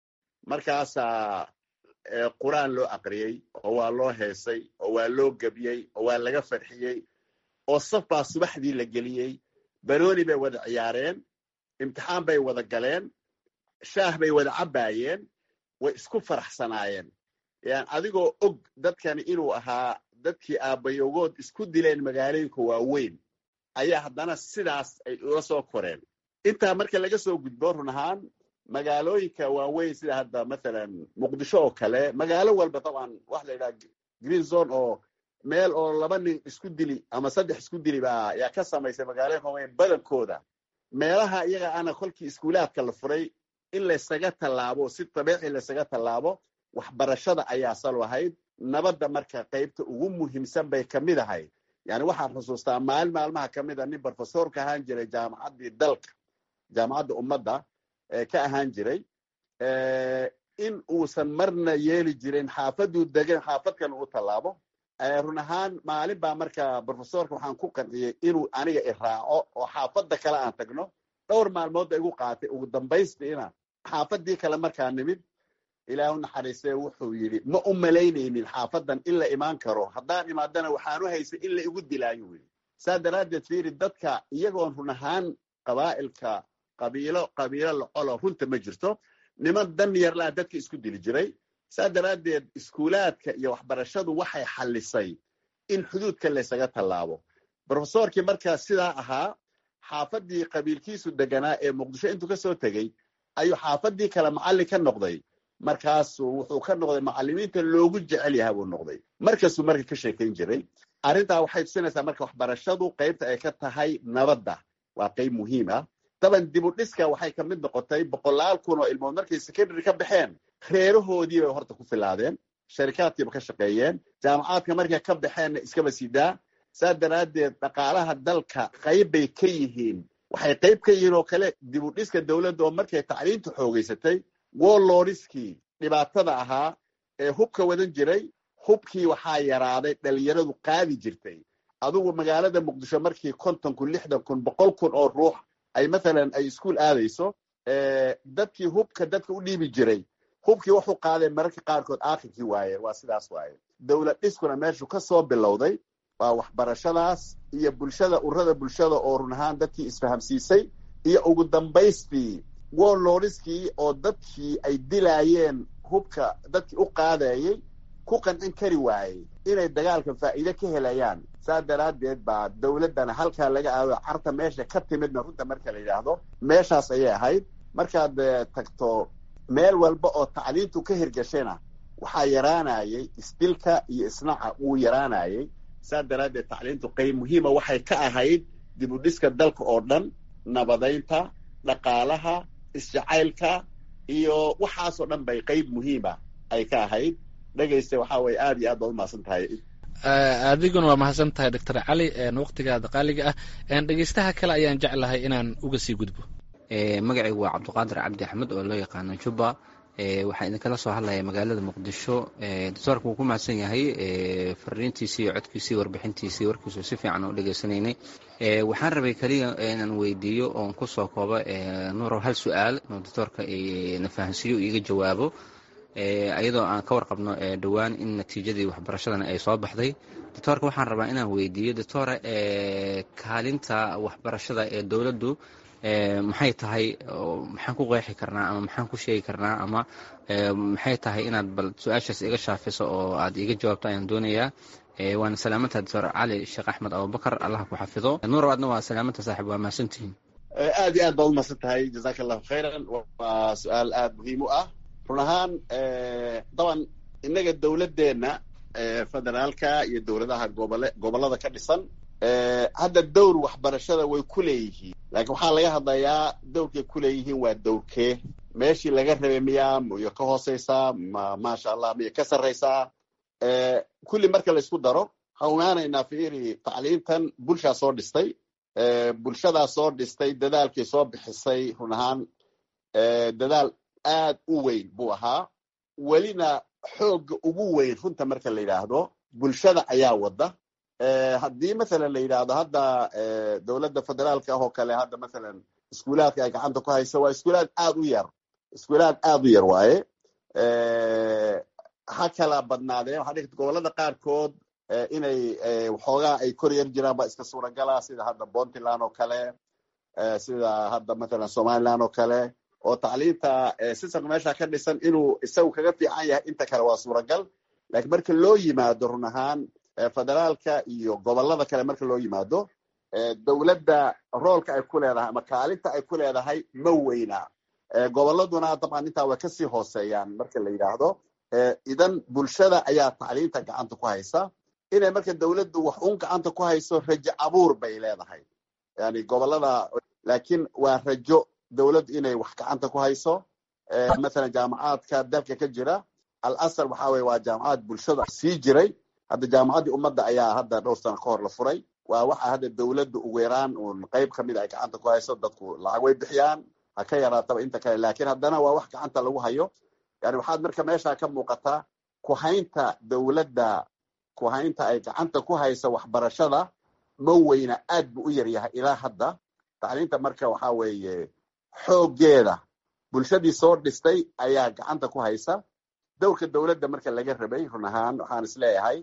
markaasaa qur-aan loo aqriyey oo waa loo heesay oo waa loo gebiyey oo waa laga farxiyey oo saf baa subaxdii la geliyey banooni bay wada ciyaareen imtixaan bay wada galeen shaah bay wada cabbaayeen way isku faraxsanaayeen yan adigoo og dadkani inuu ahaa dadkii aabbayogood isku dileen magaalooyinka waaweyn ayaa haddana sidaas ay ula soo koreen intaa marka laga soo gudbo run ahaan magaalooyinka waaweyn sida hadda mathalan muqdisho oo kale magaalo walba taban waxa la yidhaha green zone oo meel oo laba nin isku dili ama saddex isku dili baa yaa ka samaysay magaalooyinka waaweyn badankooda meelaha iyaga ana kolkii iskuulaadka la furay in laysaga tallaabo si dabiici laysaga tallaabo waxbarashada ayaa sal ahayd nabadda marka qaybta ugu muhiimsan bay ka mid ahayd yani waxaan xusuustaa maalin maalmaha ka mid a nin brofesor ka ahaan jiray jaamacaddii dalka jaamacadda ummadda ka ahaan jiray in uusan marna yeeli jirin xaafaduu degan xaafadkan uu tallaabo run ahaan maalin baa marka brofesorka waxaan ku qanciyey inuu aniga iraaco oo xaafadda kale aan tagno dhowr maalmood ba igu qaatay ugu dambaystiina xaafadii kale markaa nimid ilaahu naxariistee wuxuu yidhi ma u malaynaynin xaafadan in la imaan karo haddaan imaadana waxaanu haysay in la igu dilaayu yidhi saa daraaddeed fiiri dadka iyagoon run ahaan qabaa'ilka qabiilo qabiilo lacolo runta ma jirto niman dan yarlaa dadka isku dili jiray saa daraaddeed iskuulaadka iyo waxbarashadu waxay xallisay in xuduudka laysaga tallaabo brofesorkii markaa sidaa ahaa xaafadii qabiilkiisu deganaa ee muqdisho intuu ka soo tegey ayuu xaafadii kale macallin ka noqday markaasuu wuxuu ka noqday macallimiinta loogu jecel yaha buu noqday markasuu marka ka sheekayn jiray arrintaa waxay tusinaysaa marka waxbarashadu qaybta ay ka tahay nabadda waa qayb muhiim ah daban dibu dhiska waxay ka mid noqotay boqolaal kun oo ilmood markay secondary ka baxeen reerahoodii bay horta ku filaadeen sharikaadkiiba ka shaqeeyeen jaamacaadka markay ka baxeenna iskaba sidaa saa daraaddeed dhaqaalaha dalka qayb bay ka yihiin waxay qayb ka yihiin oo kale dibu dhiska dowladda oo markay tacliintu xoogeysatay woloriskii dhibaatada ahaa ee hubka wadan jiray hubkii waxaa yaraaday dhalinyaradu qaadi jirtay adugu magaalada muqdisho markii konton kun lixdan kun boqol kun oo ruux ay mathalan ay iskuol aadayso dadkii hubka dadka u dhiibi jiray hubkii wuxuu qaadeen mararka qaarkood aakhirkii waaye waa sidaas waaye dowlad dhiskuna meeshu ka soo bilowday waa waxbarashadaas iyo bulshada urada bulshada oo run ahaan dadkii isfahamsiisay iyo ugu dambaystii woloriskii oo dadkii ay dilaayeen hubka dadkii u qaadayey ku qancin kari waayey inay dagaalka faa'iide ka helayaan saa daraaddeed baa dowladdana halkaa laga aado carta meesha ka timidna runta marka la yidhaahdo meeshaas ayay ahayd markaad tagto meel walba oo tacliintu ka hirgashayna waxaa yaraanayay isdilka iyo isnaca wuu yaraanayay saa daraaddeed tacliintu qayb muhiima waxay ka ahayd dib u dhiska dalka oo dhan nabadaynta dhaqaalaha isjacaylka iyo waxaasoo dhan bay qayb muhiima ay ka ahayd dhegayste waxaa weye aad iyo aad baad umahadsan tahay adiguna waa mahadsan tahay doctor cali waqtigaada qaaliga ah dhegeystaha kale ayaan jeclahay inaan uga sii gudbo magacaygu waa cabdiqaadir cabdi axmed oo loo yaqaano juba waxaa idinkala soo hadlaya magaalada muqdisho doctoorka wuu ku mahadsan yahay fariintiisii iyo codkiisii warbixintiisii warkiisu si fiican u dhegaysanaynay waxaan rabay keliya inaan weydiiyo oon kusoo koobo nuurow hal su-aal inuu doctoorka na fahansiiyo iiga jawaabo iyadoo aan ka warqabno dhowaan in natiijadii waxbarashadana ay soo baxday doctoorka waxaan rabaa inaan weydiiyo doctora kaalinta waxbarashada ee dowladdu maxay tahay maxaan ku qeexi karnaa ama maxaan ku sheegi karnaa ama maxay tahay inaad bal su-aashaas iga shaafiso oo aad iga jawaabto ayaan doonayaa waana salaamantaha doctor cali sheekh axmed abubakar allah ku xafido nuurow adna waa salaamanta saaxib waa mahadsantihiin aad iyo aad baad umahadsan tahay jazaka allahu khayran waa su-aal aad muhiim u ah run ahaan daban innaga dowladdeenna federaalka iyo dowladaha gobole gobollada ka dhisan hadda dowr waxbarashada way ku leeyihiin laakiin waxaa laga hadlayaa dowrkay ku leeyihiin waa dowrkee meeshii laga rabay miyaa miyo ka hooseysaa ma maasha allah miyo ka sarraysaa kulli marka la isku daro waxaan ogaanaynaa fiiri tacliintan bulshaa soo dhistay bulshadaa soo dhistay dadaalkii soo bixisay run ahaan dadaal aad u weyn buu ahaa welina xoogga ugu weyn runta marka la yidhaahdo bulshada ayaa wada haddii mathalan la yidhaahdo hadda dowladda federaalka ah oo kale hadda mathalan iskuulaadka ay gacanta ku hayso waa iskuulaad aad u yar iskuulaad aad u yar waaye ha kala badnaadeen waxaa dhigta gobollada qaarkood inay waxoogaa ay kor yar jiraan ba iska suuragala sida hadda puntland oo kale sida hadda mathalan somaliland oo kale oo tacliinta sistamka meesha ka dhisan inuu isagu kaga fiican yahay inta kale waa suuragal lakiin marka loo yimaado run ahaan federaalka iyo gobollada kale marka loo yimaado dowladda roolka ay ku leedahay ama kaalinta ay ku leedahay ma weyna gobolladuna dabcan intaa way kasii hooseeyaan marka la yidhaahdo idan bulshada ayaa tacliinta gacanta ku haysa inay marka dowladdu wax un gacanta ku hayso rajo abuur bay leedahay yani gobollada laakiin waa rajo dowladdu inay wax gacanta ku hayso mathalan jaamacaadka dalka ka jira al asal waxa weye waa jaamacad bulshada sii jiray hadda jaamacaddii ummadda ayaa hadda dhowr sano ka hor la furay waa waxa hadda dowladda ugu yaraan uun qayb kamid ay gacanta ku hayso dadku lacag way bixiyaan ha ka yaraataba inta kale laakiin haddana waa wax gacanta lagu hayo yani waxaad marka meesha ka muuqataa kuhaynta dowladda kuhaynta ay gacanta ku haysa waxbarashada ma weyna aad bu u yar yahay ilaa hadda tacliinta marka waxa weeye xooggeeda bulshadii soo dhistay ayaa gacanta ku haysa dowrka dowladda marka laga rabay run ahaan waxaan isleeyahay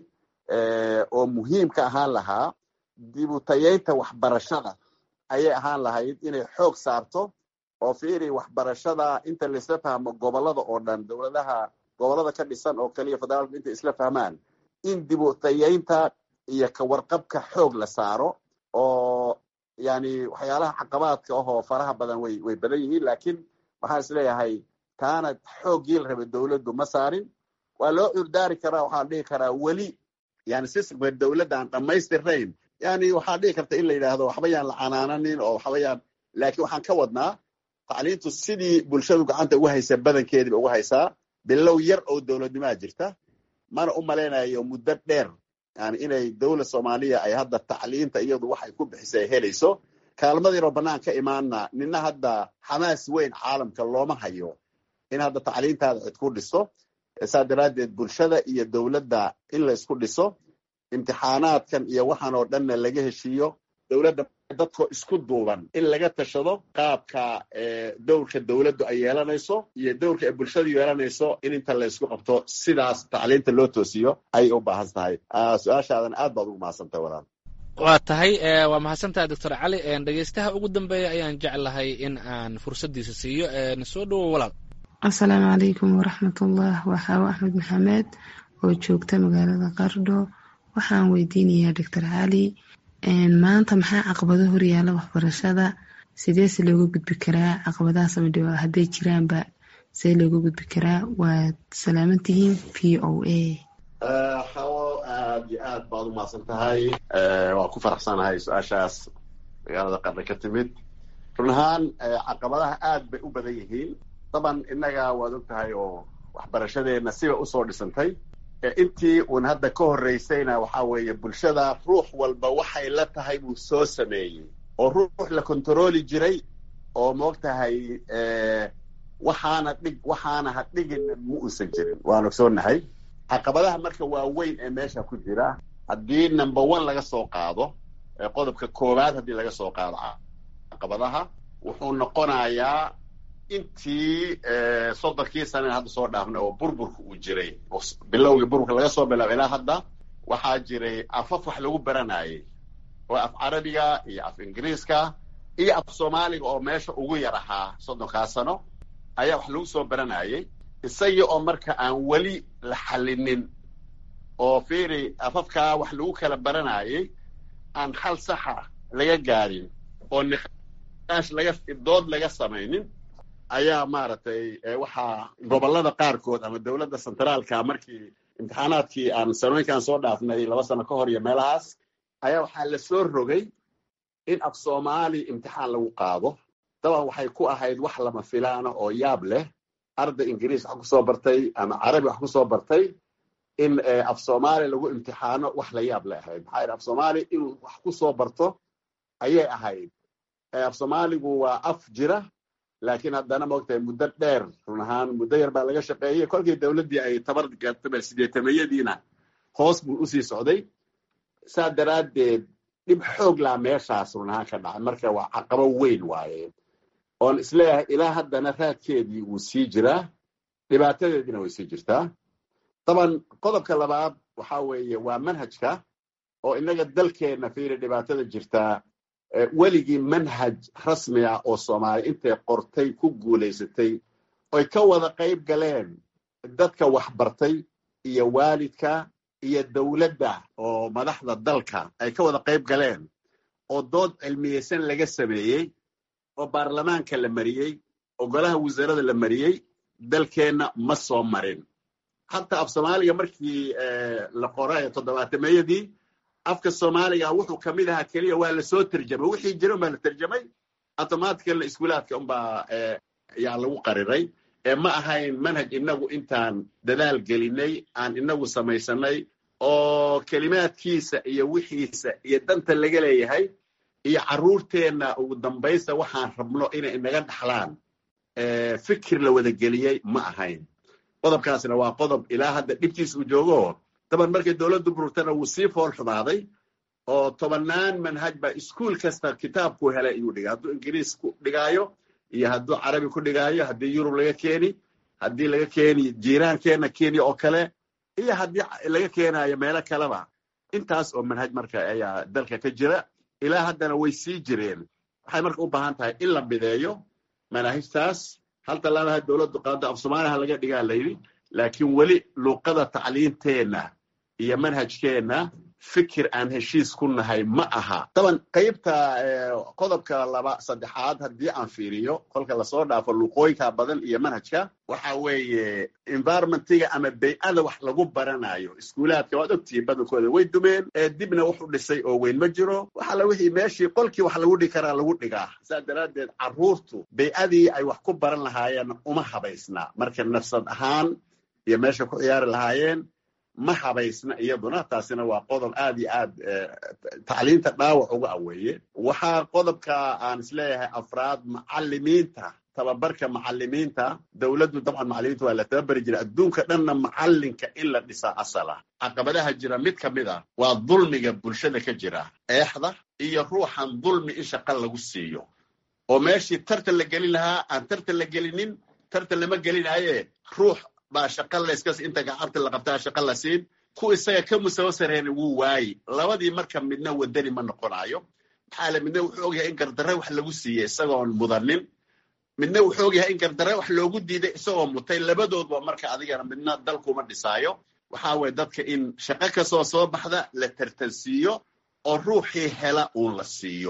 oo muhiim ka ahaan lahaa dibutayeynta waxbarashada ayay ahaan lahayd inay xoog saarto oo fiiri waxbarashada inta laisla fahmo gobollada oo dhan dowladaha gobollada ka dhisan oo kaliya federaalku intay isla fahmaan in dibutayeynta iyo kawarqabka xoog la saaro oo yani waxyaalaha caqabaadka ahoo faraha badan way way badan yihiin laakiin waxaan isleeyahay taana xooggii la rabay dowladdu ma saarin waa loo curdaari karaa waxaan dhihi karaa weli yani systemka dowladda aan dhammaystirnayn yani waxaa dhihi karta in la yidhaahdo waxba yaan la canaananin oo waxba yaan laakiin waxaan ka wadnaa tacliintu sidii bulshadu gacanta ugu haysaa badankeediiba ugu haysaa bilow yar oo dowladnimaa jirta mana u malaynayo muddo dheer yani inay dowlad soomaaliya ay hadda tacliinta iyadu waxay ku bixisay ay helayso kaalmadiinoo bannaan ka imaana nina hadda xamaas weyn caalamka looma hayo in hadda tacliintaada cid ku dhiso saa daraaddeed bulshada iyo dowladda in la isku dhiso imtixaanaadkan iyo waxaan oo dhanna laga heshiiyo dowladda dadkoo isku duuban in laga tashado qaabka dowrka dowladdu ay yeelanayso iyo dowrka ay bulshadu yeelanayso in inta la isku qabto sidaas tacliinta loo toosiyo ayay u baahan tahay su-aashaadan aad baad ugu mahadsantahay walaal waa tahay waa mahadsantahay doctor cali dhegeystaha ugu dambeeya ayaan jeclahay in aan fursaddiisa siiyo soo dhowow walaal asalaamu calaykum waraxmatullah waa xaawo axmed maxamed oo joogta magaalada qardho waxaan weydiinayaa doctor cali maanta maxaa caqabado horyaala waxbarashada sideese looga gudbi karaa caqabadahaas ama hadday jiraanba see looga gudbi karaa waad salaaman tihiin v o a xawo aad iyo aad baad u mahadsan tahay waan ku faraxsanahay su-aashaas magaalada qardho ka timid run ahaan caqabadaha aad bay u badan yihiin daban innaga waad og tahay oo waxbarashadeenna siba usoo dhisantay intii uun hadda ka horreysayna waxaa weeye bulshada ruux walba waxay la tahay buu soo sameeyey oo ruux la kontarooli jiray oo moog tahay waxaana dhig waxaana ha dhigin ma uusan jirin waan ogsoonnahay caqabadaha marka waaweyn ee meesha ku jira haddii number one laga soo qaado qodobka koowaad haddii laga soo qaado caqabadaha wuxuu noqonayaa intii soddonkii saneen hadda soo dhaafnay oo burburka uu jiray bilowgii burburka laga soo bilaabo ilaa hadda waxaa jiray afaf wax lagu baranayay oo af carabiga iyo af ingiriiska iyo af soomaaliga oo meesha ugu yar ahaa soddonkaa sano ayaa wax lagu soo baranayay isagii oo marka aan weli la xallinin oo fiiri afafkaa wax lagu kala baranayay aan hal saxa laga gaarin oo niqaash laga dood laga samaynin ayaa maaragtay waxaa gobollada qaarkood ama dowladda centraalka markii imtixaanaadkii aan sanooyinkaan soo dhaafnay laba sano ka hor iyo meelahaas ayaa waxaa la soo rogay in af soomaali imtixaan lagu qaado daban waxay ku ahayd wax lama filaana oo yaab leh arday ingiriis wax kusoo bartay ama carabi wax kusoo bartay in af soomaali lagu imtixaano wax la yaab leh ahayd maxaa yidhi af soomaali inuu wax kusoo barto ayay ahayd af soomaaligu waa af jira laakiin haddana maogtahay muddo dheer run ahaan muddo yar baa laga shaqeeyey kolkii dowladdii ay tabar gaartaba sideetameyadiina hoos buu usii socday saa daraaddeed dhib xoog laa meeshaas run ahaan ka dhacay marka waa caqabo weyn waaye oon isleeyahay ilaa haddana raadkeedii wuu sii jiraa dhibaatadeediina way sii jirtaa daban qodobka labaad waxa weeye waa manhajka oo innaga dalkeenna fiiri dhibaatada jirtaa weligii manhaj rasmi ah oo soomaali intay qortay ku guulaysatay oy ka wada qayb galeen dadka waxbartay iyo waalidka iyo dowladda oo madaxda dalka ay ka wada qayb galeen oo dood cilmiyeysan laga sameeyey oo baarlamaanka la mariyey oo golaha wasaarada la mariyey dalkeenna ma soo marin hataa af soomaaliga markii la qoray toddobaatameyadii afka soomaaliga wuxuu kamid ahaa keliya waa lasoo terjamay wixii jira unbaa la terjamay automaticala iskuulaadka unbaa yaa lagu qariray ma ahayn manhaj inagu intaan dadaal gelinay aan inagu samaysanay oo kelimaadkiisa iyo wixiisa iyo danta laga leeyahay iyo carruurteenna ugu dambaysta waxaan rabno inay inaga dhaxlaan fikir la wada geliyey ma ahayn qodobkaasna waa qodob ilaa hadda dhibtiisa uu joogo daban markay dowladdu bururtana wuu sii fool xumaaday oo tobannaan manhaj baa iskuol kasta kitaabku helay ayuu dhigay hadduu ingiriis ku dhigaayo iyo hadduu carabi ku dhigaayo haddii yurub laga keeni haddii laga keeni jiiraankeenna kenya oo kale iyo haddii laga keenayo meelo kaleba intaas oo manhaj marka ayaa dalka ka jira ilaa haddana way sii jireen waxay marka u baahan tahay in la mideeyo manaahijtaas hal tallaabaha dowladdu qaado af soomaaliha laga dhigaa layidhi laakiin weli luuqada tacliinteenna iyo manhajkeenna fikir aan heshiis ku nahay ma aha daban qaybta qodobka laba saddexaad haddii aan fiiriyo kolka lasoo dhaafo luuqooyinka badan iyo manhajka waxa weeye environmentiga ama bay-ada wax lagu baranayo iskuulaadka waad ogtihiin badankooda way dumeen dibna wax u dhisay oo weyn ma jiro waxala wixii meeshii qolkii wax lagu dhigi karaa lagu dhigaa saa daraaddeed carruurtu bay-adii ay wax ku baran lahaayeen uma habaysna marka nafsad ahaan iyo meesha ku ciyaari lahaayeen ma habaysna iyaduna taasina waa qodob aad iyo aad tacliinta dhaawac uga aweeye waxaa qodobka aan isleeyahay afraad macalimiinta tababarka macalimiinta dowladdu dabcan macalimiinta waa la tababari jira adduunka dhanna macalinka in la dhisaa asal ah caqabadaha jira mid ka mid a waa dulmiga bulshada ka jira eexda iyo ruuxan dulmi in shaqa lagu siiyo oo meeshii tartan la gelin lahaa aan tartan la gelinin tartan lama gelinaye ruux baa shaqa layskas inta gacabta la qabtaa shaqa la siin ku isaga ka musawo sareena wuu waayi labadii marka midna wadani ma noqonayo maxaa le midna wuxuu ogyahay in gardarre wax lagu siiyey isagoon mudanin midna wuxuu ogyahay in gardarre wax loogu diiday isagoo mutay labadoodba marka adigana midna dalkuma dhisaayo waxaa weye dadka in shaqo kastoo soo baxda la tartansiiyo oo ruuxii hela uun la siiyo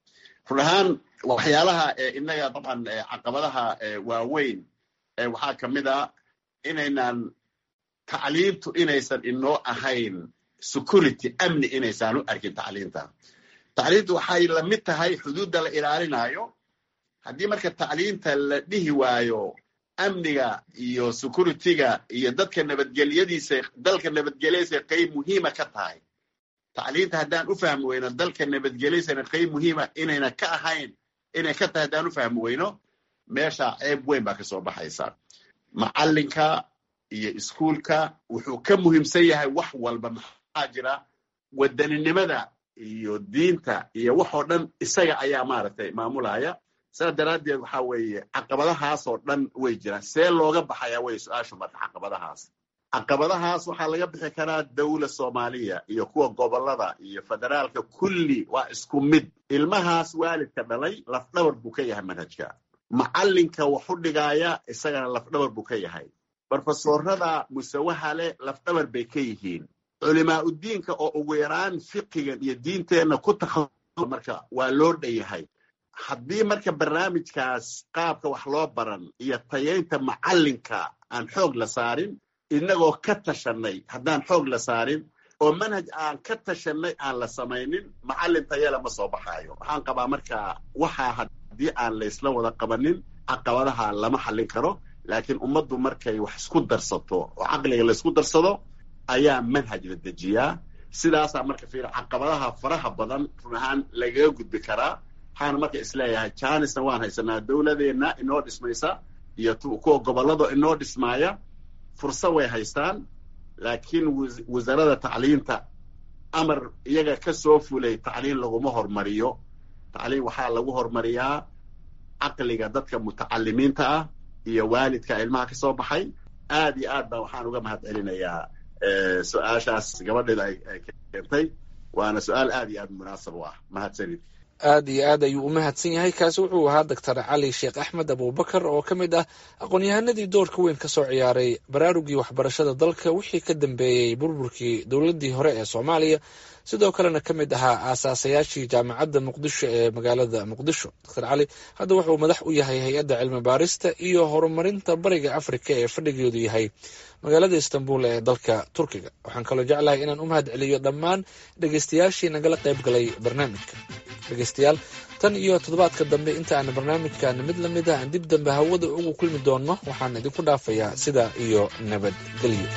run ahaan waxyaalaha inaga dabcan caqabadaha waaweyn waxaa ka mid a inaynan tacliimtu inaysan inoo ahayn security amni inaysaan u arkin tacliinta tacliintu waxay la mid tahay xuduudda la ilaalinayo haddii marka tacliinta la dhihi waayo amniga iyo securityga iyo dadka nabadgelyadiisa dalka nabadgelyadiisa qayb muhiima ka tahay tacliinta haddaan u fahmi weyno dalka nabadgelyadiisana qayb muhiima inayna ka ahayn inay ka tahay haddaan u fahmi weyno meesha ceeb weyn baa kasoo baxaysa macalinka iyo iskuulka wuxuu ka muhiimsan yahay wax walba maxaa jira wadaninimada iyo diinta iyo waxoo dhan isaga ayaa maaragtay maamulaya sidaa daraaddeed waxaa weeye caqabadahaasoo dhan way jiraan see looga baxayaa wey su-aashu marka caqabadahaas caqabadahaas waxaa laga bixi karaa dawla soomaaliya iyo kuwa gobolada iyo federaalka kulli waa isku mid ilmahaas waalidka dhalay lafdhabar buu ka yahay manhajka macalinka waxu dhigaaya isagana lafdhabar buu ka yahay barfasoorada musawaha leh lafdhabar bay ka yihiin culimaa udiinka oo ugu yaraan fiqigan iyo diinteenna ku takha marka waa loo dhan yahay haddii marka barnaamijkaas qaabka wax loo baran iyo tayaynta macalinka aan xoog la saarin inagoo ka tashanay haddaan xoog la saarin oo manhaj aan ka tashanay aan la samaynin macalin tayale ma soo baxaayo waxaan qabaa marka waxaa haddii aan laysla wada qabanin caqabadaha lama xallin karo laakiin ummaddu markay wax isku darsato oo caqliga laysku darsado ayaa manhaj la dejiyaa sidaasaa marka fiir caqabadaha faraha badan run ahaan lagaga gudbi karaa waxaana marka isleeyahay janisna waan haysanaa dowladeenna inoo dhismaysa iyo kuwa gobolada inoo dhismaaya fursad way haystaan laakiin wasaaradda tacliinta amar iyaga ka soo fulay tacliin laguma hormariyo tacliin waxaa lagu hormariyaa caqliga dadka mutacalimiinta ah iyo waalidka ilmaha ka soo baxay aad iyo aad baa waxaan uga mahad celinayaa su-aashaas gabadheeda ay keentay waana su-aal aad iyo aad munaasab u ah mahadsanid aad iyo aad ayuu u mahadsan yahay kaasi wuxuu ahaa doctor cali sheekh axmed abubakar oo ka mid ah aqoon-yahanadii doorka weyn ka soo ciyaaray baraarugii waxbarashada dalka wixii ka dambeeyey burburkii dowladdii hore ee soomaaliya sidoo kalena ka mid ahaa aasaasayaashii jaamacadda muqdisho ee magaalada muqdisho doctor cali hadda wuxuu madax u yahay hay-adda cilmi baarista iyo horumarinta bariga afrika ee fadhigeedu yahay magaalada istanbul ee dalka turkiga waxaan kaloo jeclahay inaan u mahad celiyo dhammaan dhegeystayaashii nagala qayb galay barnaamijka dhegeystayaal tan iyo toddobaadka dambe inta aan barnaamijkan mid la mid ah aan dib dambe hawada ugu kulmi doonno waxaan idinku dhaafayaa sidaa iyo nabadgelyo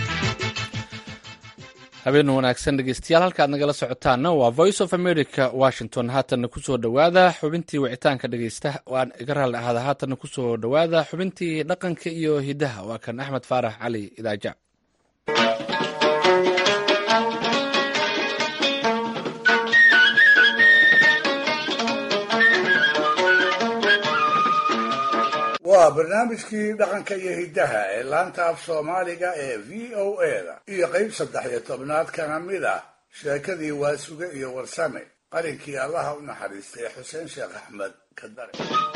habeen wanaagsan dhegeystayaal halkaad nagala socotaana waa voice of america washington haatanna kusoo dhowaada xubintii wicitaanka dhegeysta waan iga raalli ahaada haatanna kusoo dhowaada xubintii dhaqanka iyo hidaha waa kan axmed faarax cali idaaja waa barnaamijkii dhaqanka iyo hiddaha ee laanta af soomaaliga ee v o eda iyo qayb saddex iyo tobnaad kana mid ah sheekadii waasuge iyo warsame qarinkii allaha u naxariistay xuseen sheekh axmed kadare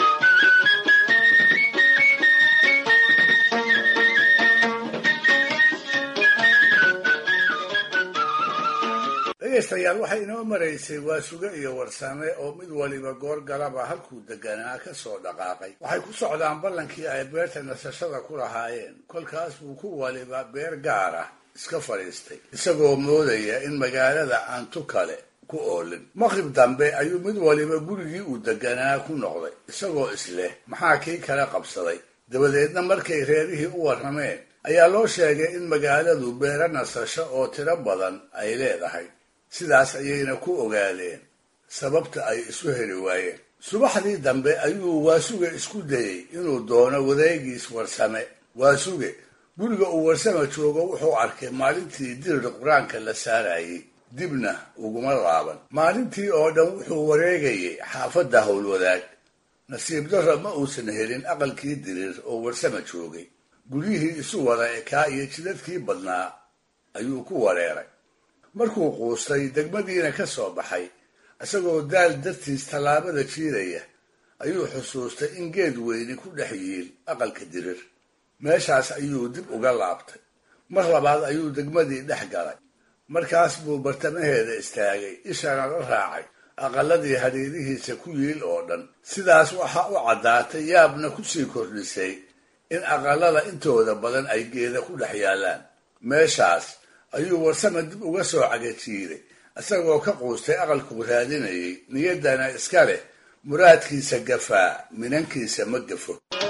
dhegaystayaal waxay inoo maraysay waasuge iyo warsame oo mid waliba goor galaba halkuu deganaa ka soo dhaqaaqay waxay ku socdaan ballankii ay beerta nasashada ku lahaayeen kolkaas buu ku waliba beer gaar ah iska fadhiistay isagoo moodaya in magaalada aan tu kale ku oolin maqrib dambe ayuu mid waliba gurigii uu deganaa ku noqday isagoo isleh maxaa kii kala qabsaday dabadeedna markay reerihii u warrameen ayaa loo sheegay in magaaladu beero nasasho oo tiro badan ay leedahay sidaas ayayna ku ogaadeen sababta ay isu heli waayeen subaxdii dambe ayuu waasuge isku dayey inuu doono wareegiis warsame waasuge guriga uu warsame joogo wuxuu arkay maalintii dirir qur-aanka la saarayey dibna uguma laaban maalintii oo dhan wuxuu wareegayay xaafadda howlwadaag nasiib darro ma uusan helin aqalkii dirir oo warsame joogay guryihii isu wada ekaa iyo jidadkii badnaa ayuu ku wareeray markuu quustay degmadiina ka soo baxay isagoo daal dartiis tallaabada jiidaya ayuu xusuustay in geed weyni ku dhex yiil aqalka dirir meeshaas ayuu dib uga laabtay mar labaad ayuu degmadii dhex galay markaas buu bartamaheeda istaagay ishana la raacay aqaladii hadhiirihiisa ku yiil oo dhan sidaas waxaa u caddaatay yaabna kusii kordhisay in aqalada intooda badan ay geeda ku dhex yaallaan meeshaas ayuu warsame dib uga soo cagajiiday isagoo ka quustay aqalkuu raadinayay niyaddana iska leh muraadkiisa gafaa minankiisa ma gafo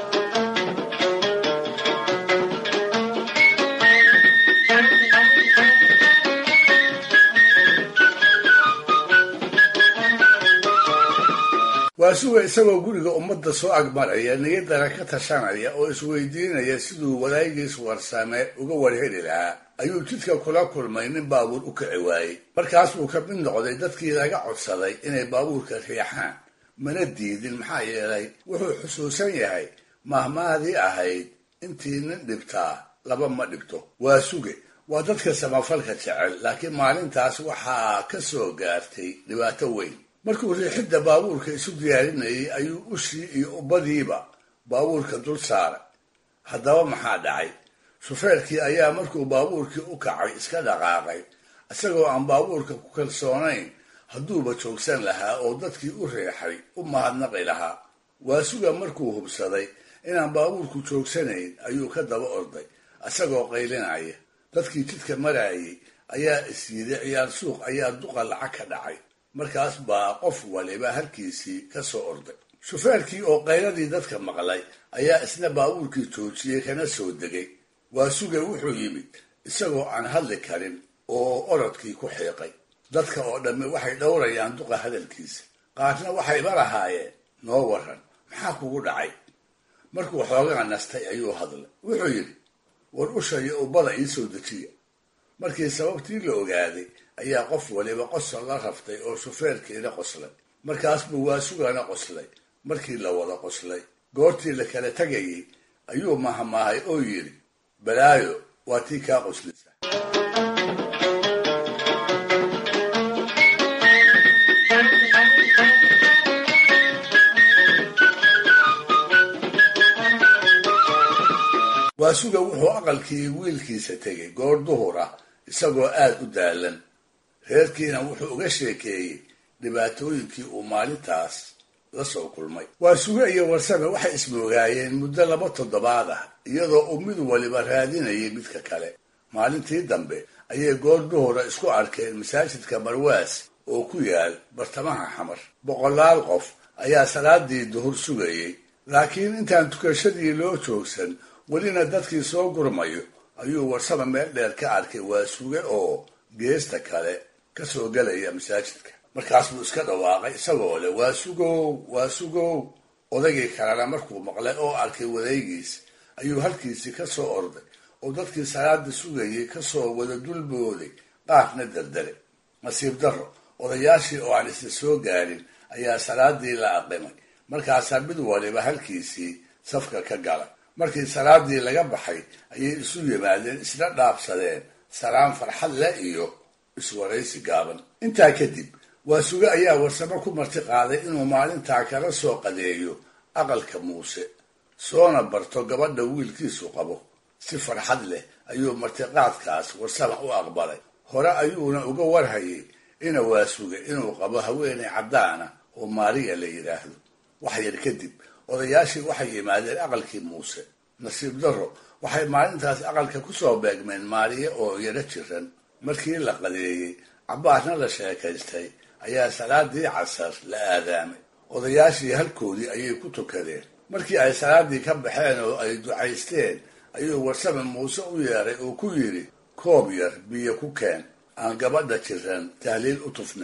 waasuga isagoo guriga ummadda soo agmaraya niyaddana ka tashanaya oo isweydiinaya siduu wadaagiis warsame uga warheli lahaa ayuu jidka kula kulmay nin baabuur u kici waayey markaas buu ka mid noqday dadkii laga codsaday inay baabuurka riixaan mana diidin maxaa yeelay wuxuu xusuusan yahay mahmaadii ahayd intii nin dhibtaa laba ma dhibto waa suge waa dadka samafalka jecel laakiin maalintaas waxaa ka soo gaartay dhibaato weyn markuu riixidda baabuurka isu diyaarinayay ayuu ushii iyo ubbadiiba baabuurka dul saaray haddaba maxaa dhacay shufeerkii ayaa markuu baabuurkii u kacay iska dhaqaaqay isagoo aan baabuurka ku kalsoonayn hadduuba joogsan lahaa oo dadkii u riixay u mahadnaqi lahaa waasuga markuu hubsaday inaan baabuurku joogsanayn ayuu ka daba orday isagoo qaylinaya dadkii jidka maraayay ayaa isyiday ciyaar suuq ayaa duqa lacag ka dhacay markaas baa qof waliba halkiisii ka soo orday shufeerkii oo qayladii dadka maqlay ayaa isna baabuurkii joojiyey kana soo degay waasuge wuxuu yimid isagoo aan hadli karin oo orodkii ku xiiqay dadka oo dhammi waxay dhowrayaan duqa hadalkiisa qaarna waxayba lahaayeen noo waran maxaa kugu dhacay markuu xoogaa nastay ayuu hadlay wuxuu yidhi war usha iyo ubbada ii soo dejiya markii sababtii la ogaaday ayaa qof waliba qosol la raftay oo shufeerkiina qoslay markaas buu waasugana qoslay markii la wada qoslay goortii la kala tegayay ayuu mahmaahay oo yidhi balaayo waa tii kaa qoslisa waasuga wuxuu aqalkii wiilkiisa tegay goor duhur ah isagoo aad u daalan reerkiina wuxuu uga sheekeeyey dhibaatooyinkii uu maalintaas la soo kulmay waasuge iyo warsame waxay ismoogaayeen muddo laba toddobaad ah iyadoo uu mid waliba raadinayay midka kale maalintii dambe ayay goor duhura isku arkeen masaajidka marwaas oo ku yaal bartamaha xamar boqolaal qof ayaa salaadii duhur sugayey laakiin intaan tukashadii loo joogsan welina dadkii soo gurmayo ayuu warsame meel dheer ka arkay waasuge oo geesta kale ka soo gelaya masaajidka markaas buu iska dhawaaqay isagoo leh waasugow waasugow odaygii kalena markuu maqlay oo arkay wadaygiis ayuu halkiisii ka soo orday oo dadkii salaada sugayay kasoo wada dulbooday qaarna daldalay nasiib darro odayaashii oo aan isla soo gaarin ayaa salaadii la aqimay markaasaa mid waliba halkiisii safka ka galay markii salaadii laga baxay ayay isu yimaadeen isla dhaabsadeen salaan farxad leh iyo iswaraysi gaaban intaa kadib waasuge ayaa warsamo ku marti qaaday inuu maalintaa kala soo qadeeyo aqalka muuse soona barto gabadha wiilkiisu qabo si farxad leh ayuu martiqaadkaas warsama u aqbalay hore ayuuna uga warhayay ina waasuge inuu qabo haweenay caddaana oo maariya la yidhaahdo wax yar kadib odayaashii waxay yimaadeen aqalkii muuse nasiib darro waxay maalintaas aqalka kusoo beegmeen maariye oo yaro jiran markii la qadeeyey cabbaarna la sheekaystay ayaa salaadii casar la aadaamay odayaashii halkoodii ayay ku tukadeen markii ay salaadii ka baxeen oo ay ducaysteen ayuu warsame muuse u yeeray oo ku yidhi koob yar biyo ku keen aan gabadha jiran tahliil u tufneen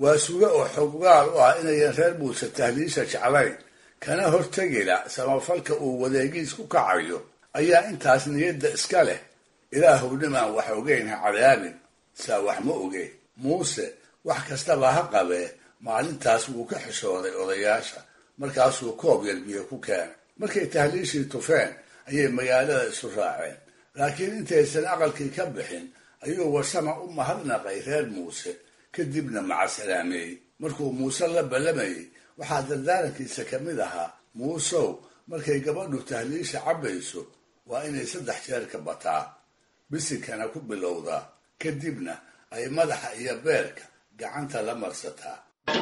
waa suge oo xoggaal u ah inayan reer muuse tahliisha jeclayn kana hortegila samafalka uu wadeegiis ku kacayo ayaa intaas niyadda iska leh ilaahow nimaan wax ogeyn ha cadaabin saa wax ma oge muuse wax kastaba ha qabee maalintaas wuu ka xishooday odayaasha markaasuu koob yar biyo ku keenay markay tahliishii tufeen ayay magaalada isu raaceen laakiin intaysan aqalkii ka bixin ayuu warsama u mahadnaqay reer muuse kadibna macasalaameeyey markuu muuse la ballamayey waxaa dardaarankiisa ka mid ahaa muusow markay gabadhu tahliisha cabbayso waa inay saddex jeerka bataa bisinkana ku bilowdaa kadibna ay madaxa iyo beerka gacanta la marsataa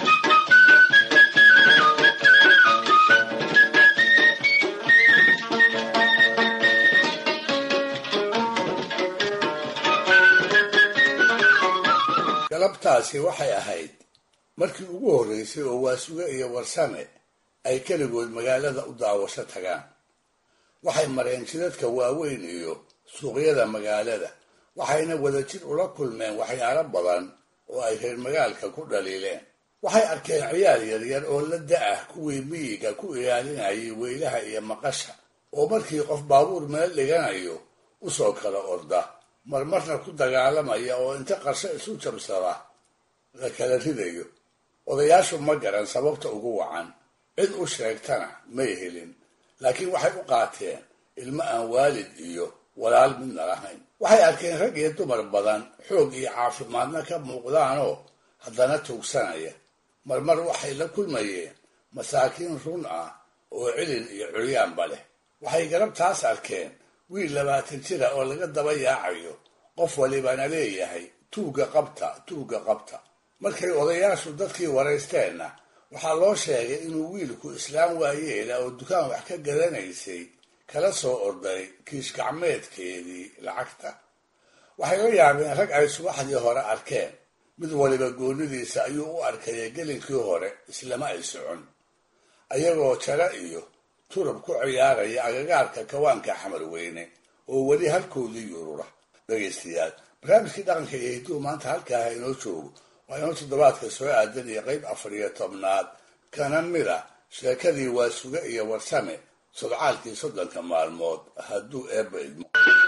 galabtaasi waxay ahayd markii ugu horreysay oo waasuge iyo warsame ay keligood magaalada u daawasho tagaan waxay mareen jidadka waaweyn iyo suuqyada magaalada waxayna wadajir ula kulmeen waxyaalo badan oo ay reer magaalka ku dhaliileen waxay arkeen ciyaar yaryar oo la da-ah kuwii miyiga ku ilaalinayay weylaha iyo maqasha oo markii qof baabuur meel dhiganayo usoo kala orda marmarna ku dagaalamaya oo inta qarsho isu jabsada la kala ridayo odayaashu ma garan sababta ugu wacan cid u sheegtana may helin laakiin waxay u qaateen ilmo aan waalid iyo walaal midna lahayn waxay arkeen rag iyo dumar badan xoog iyo caafimaadna ka muuqdaanoo haddana tuugsanaya marmar waxay la kulmayeen masaakiin run ah oo cilin iyo curyaanba leh waxay garabtaas arkeen wiil labaatan jira oo laga daba yaacayo qof walibana leeyahay tuugga qabta tuugga qabta markay odayaashu dadkii waraysteenna waxaa loo sheegay inuu wiilku islaam waayeela oo dukaan wax ka gadanaysay kala soo orday kiish gacmeedkeedii lacagta waxay la yaabeen rag ay subaxdii hore arkeen mid waliba goonidiisa ayuu u arkaya gelinkii hore islama ay socon ayagoo jara iyo turub ku ciyaaraya agagaarka kawaanka xamar weyne oo weli halkoodii yurura dhegaystayaal barnaamijkii dhaqanka iyo hidduu maanta halkaaha inoo joogo waa inoo toddobaadka soo aadan iyo qayb afar iyo tobnaad kana mid a sheekadii waa suge iyo warsame sodcaalkii soddonka maalmood hadduu eebba idmo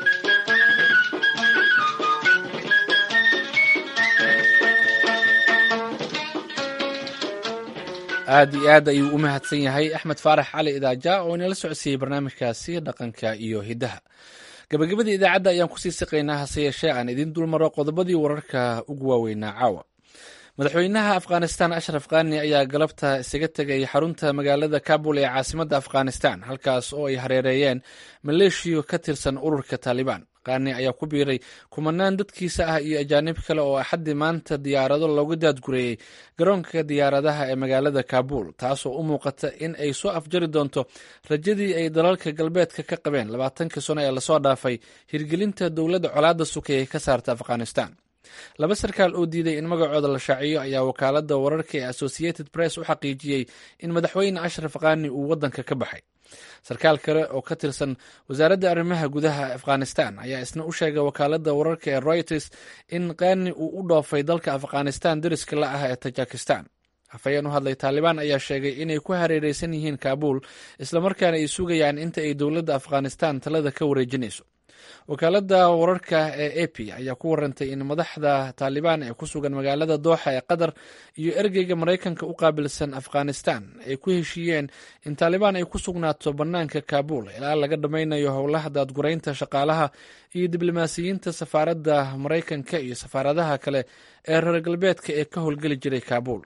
aad iyo aad ayuu u mahadsan yahay axmed faarax cali idaaja oo inala socodsiiyey barnaamijkaasi dhaqanka iyo hiddaha gabagabadii idaacadda ayaan kusii siqaynaa hase yeeshee aan idiin dulmaro qodobadii wararka ugu waaweynaa caawa madaxweynaha afghanistan ashraf khani ayaa galabta isaga tegay xarunta magaalada kabul ee caasimadda afghanistan halkaas oo ay hareereeyeen maleeshiyo ka tirsan ururka taalibaan khani ayaa ku biiray kumanaan dadkiisa ah iyo ajaanib kale oo axaddii maanta diyaarado loogu daadgureeyey garoonka diyaaradaha ee magaalada kabul taasoo u muuqata in ay soo afjari doonto rajadii ay dalalka galbeedka ka qabeen labaatankii sano ee lasoo dhaafay hirgelinta dowladda colaadda sukayay ka saarta afghanistan laba sarkaal oo diiday in magacooda la shaaciyo ayaa wakaalada wararka ee associated press u xaqiijiyey in madaxweyne ashraf khani uu waddanka ka baxay sarkaal kale oo ka tirsan wasaaradda arrimaha gudaha afghanistan ayaa isna u sheegay wakaalada wararka ee reuters in khani uu u dhoofay dalka afghanistan dariska la ah ee tajikistan afhayeen u hadlay taalibaan ayaa sheegay inay ku hareereysan yihiin kaabul islamarkaana ay sugayaan inta ay dowladda afghanistan talada ka wareejinayso wakaalada wararka ee a p ayaa ku warantay in madaxda taalibaan ee ku sugan magaalada dooxa ee qatar iyo ergeyga maraykanka u qaabilsan afghanistan ay ku heshiiyeen in taalibaan ay ku sugnaato bannaanka kaabul ilaa laga dhammaynayo howlaha daadguraynta shaqaalaha iyo diblomaasiyiinta safaaradda maraykanka iyo safaaradaha kale ee reer galbeedka ee ka howlgeli jiray kaabul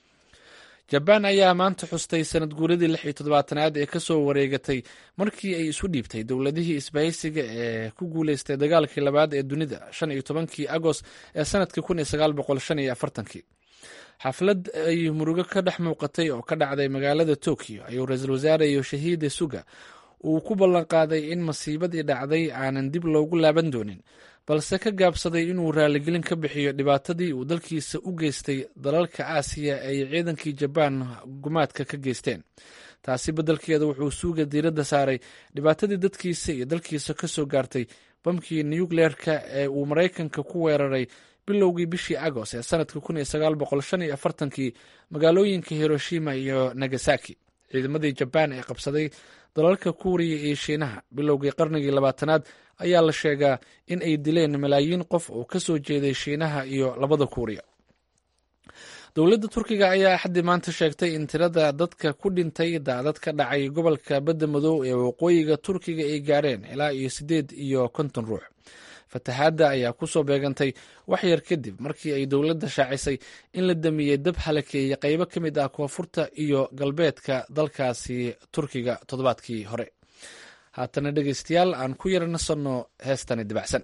jabaan ayaa maanta xustay sanad guuradii lix iyo toddobaatanaad ee kasoo wareegatay markii ay isu dhiibtay dowladihii isbahaysiga ee ku guuleystay dagaalkii labaad ee dunida shan iyo tobankii agost ee sanadkii kun iyo sagaal boqol shan iyo afartankii xaflad ay murugo ka dhex muuqatay oo ka dhacday magaalada tokyo ayuu ra-iisul wasaare yoshihide suga uu ku ballanqaaday in masiibadii dhacday aanan dib loogu laaban doonin balse ka gaabsaday inuu raaligelin ka bixiyo dhibaatadii uu dalkiisa u geystay dalalka aasiya ay ciidankii jabaan gumaadka ka geysteen taasi beddelkeeda wuxuu suuga diiradda saaray dhibaatadii dadkiisa iyo dalkiisa ka soo gaartay bamkii nukleerka ee uu maraykanka ku weeraray bilowgii bishii agoost ee sanadka kun iyo sagaal boqol shan iyo afartankii magaalooyinka hiroshima iyo nagasaki ciidamadii jabaan ee qabsaday dalalka kuuriya iyo shiinaha bilowgii qarnigii labaatanaad ayaa la sheegaa in ay dileen malaayiin qof oo ka soo jeeday shiinaha iyo labada kuuriya dowladda turkiga ayaa axaddii maanta sheegtay in tirada dadka ku dhintay daadad ka dhacay gobolka badda madow ee waqooyiga turkiga ay gaareen ilaa iyo siddeed iyo konton ruux fatahaadda ayaa ku soo beegantay wax yar kadib markii ay dowladda shaacisay in la damiyey dab halakeeyey qaybo ka mid ah koonfurta iyo galbeedka dalkaasi turkiga toddobaadkii hore haatana dhegeystayaal aan ku yara nasanno heestani dibacsan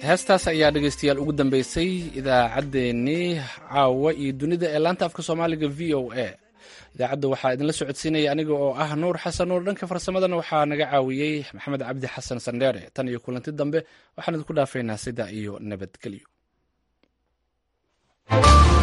heestaas ayaa dhegaystayaal ugu dambeysay idaacaddeenii caawa iyo dunida ee laanta afka soomaaliga v o a idaacadda waxaa idinla socodsiinaya aniga oo ah nuur xasan nuur dhanka farsamadana waxaa naga caawiyey maxamed cabdi xasan sandheere tan iyo kulanti dambe waxaan idinku dhaafaynaa sida iyo nabadgelyo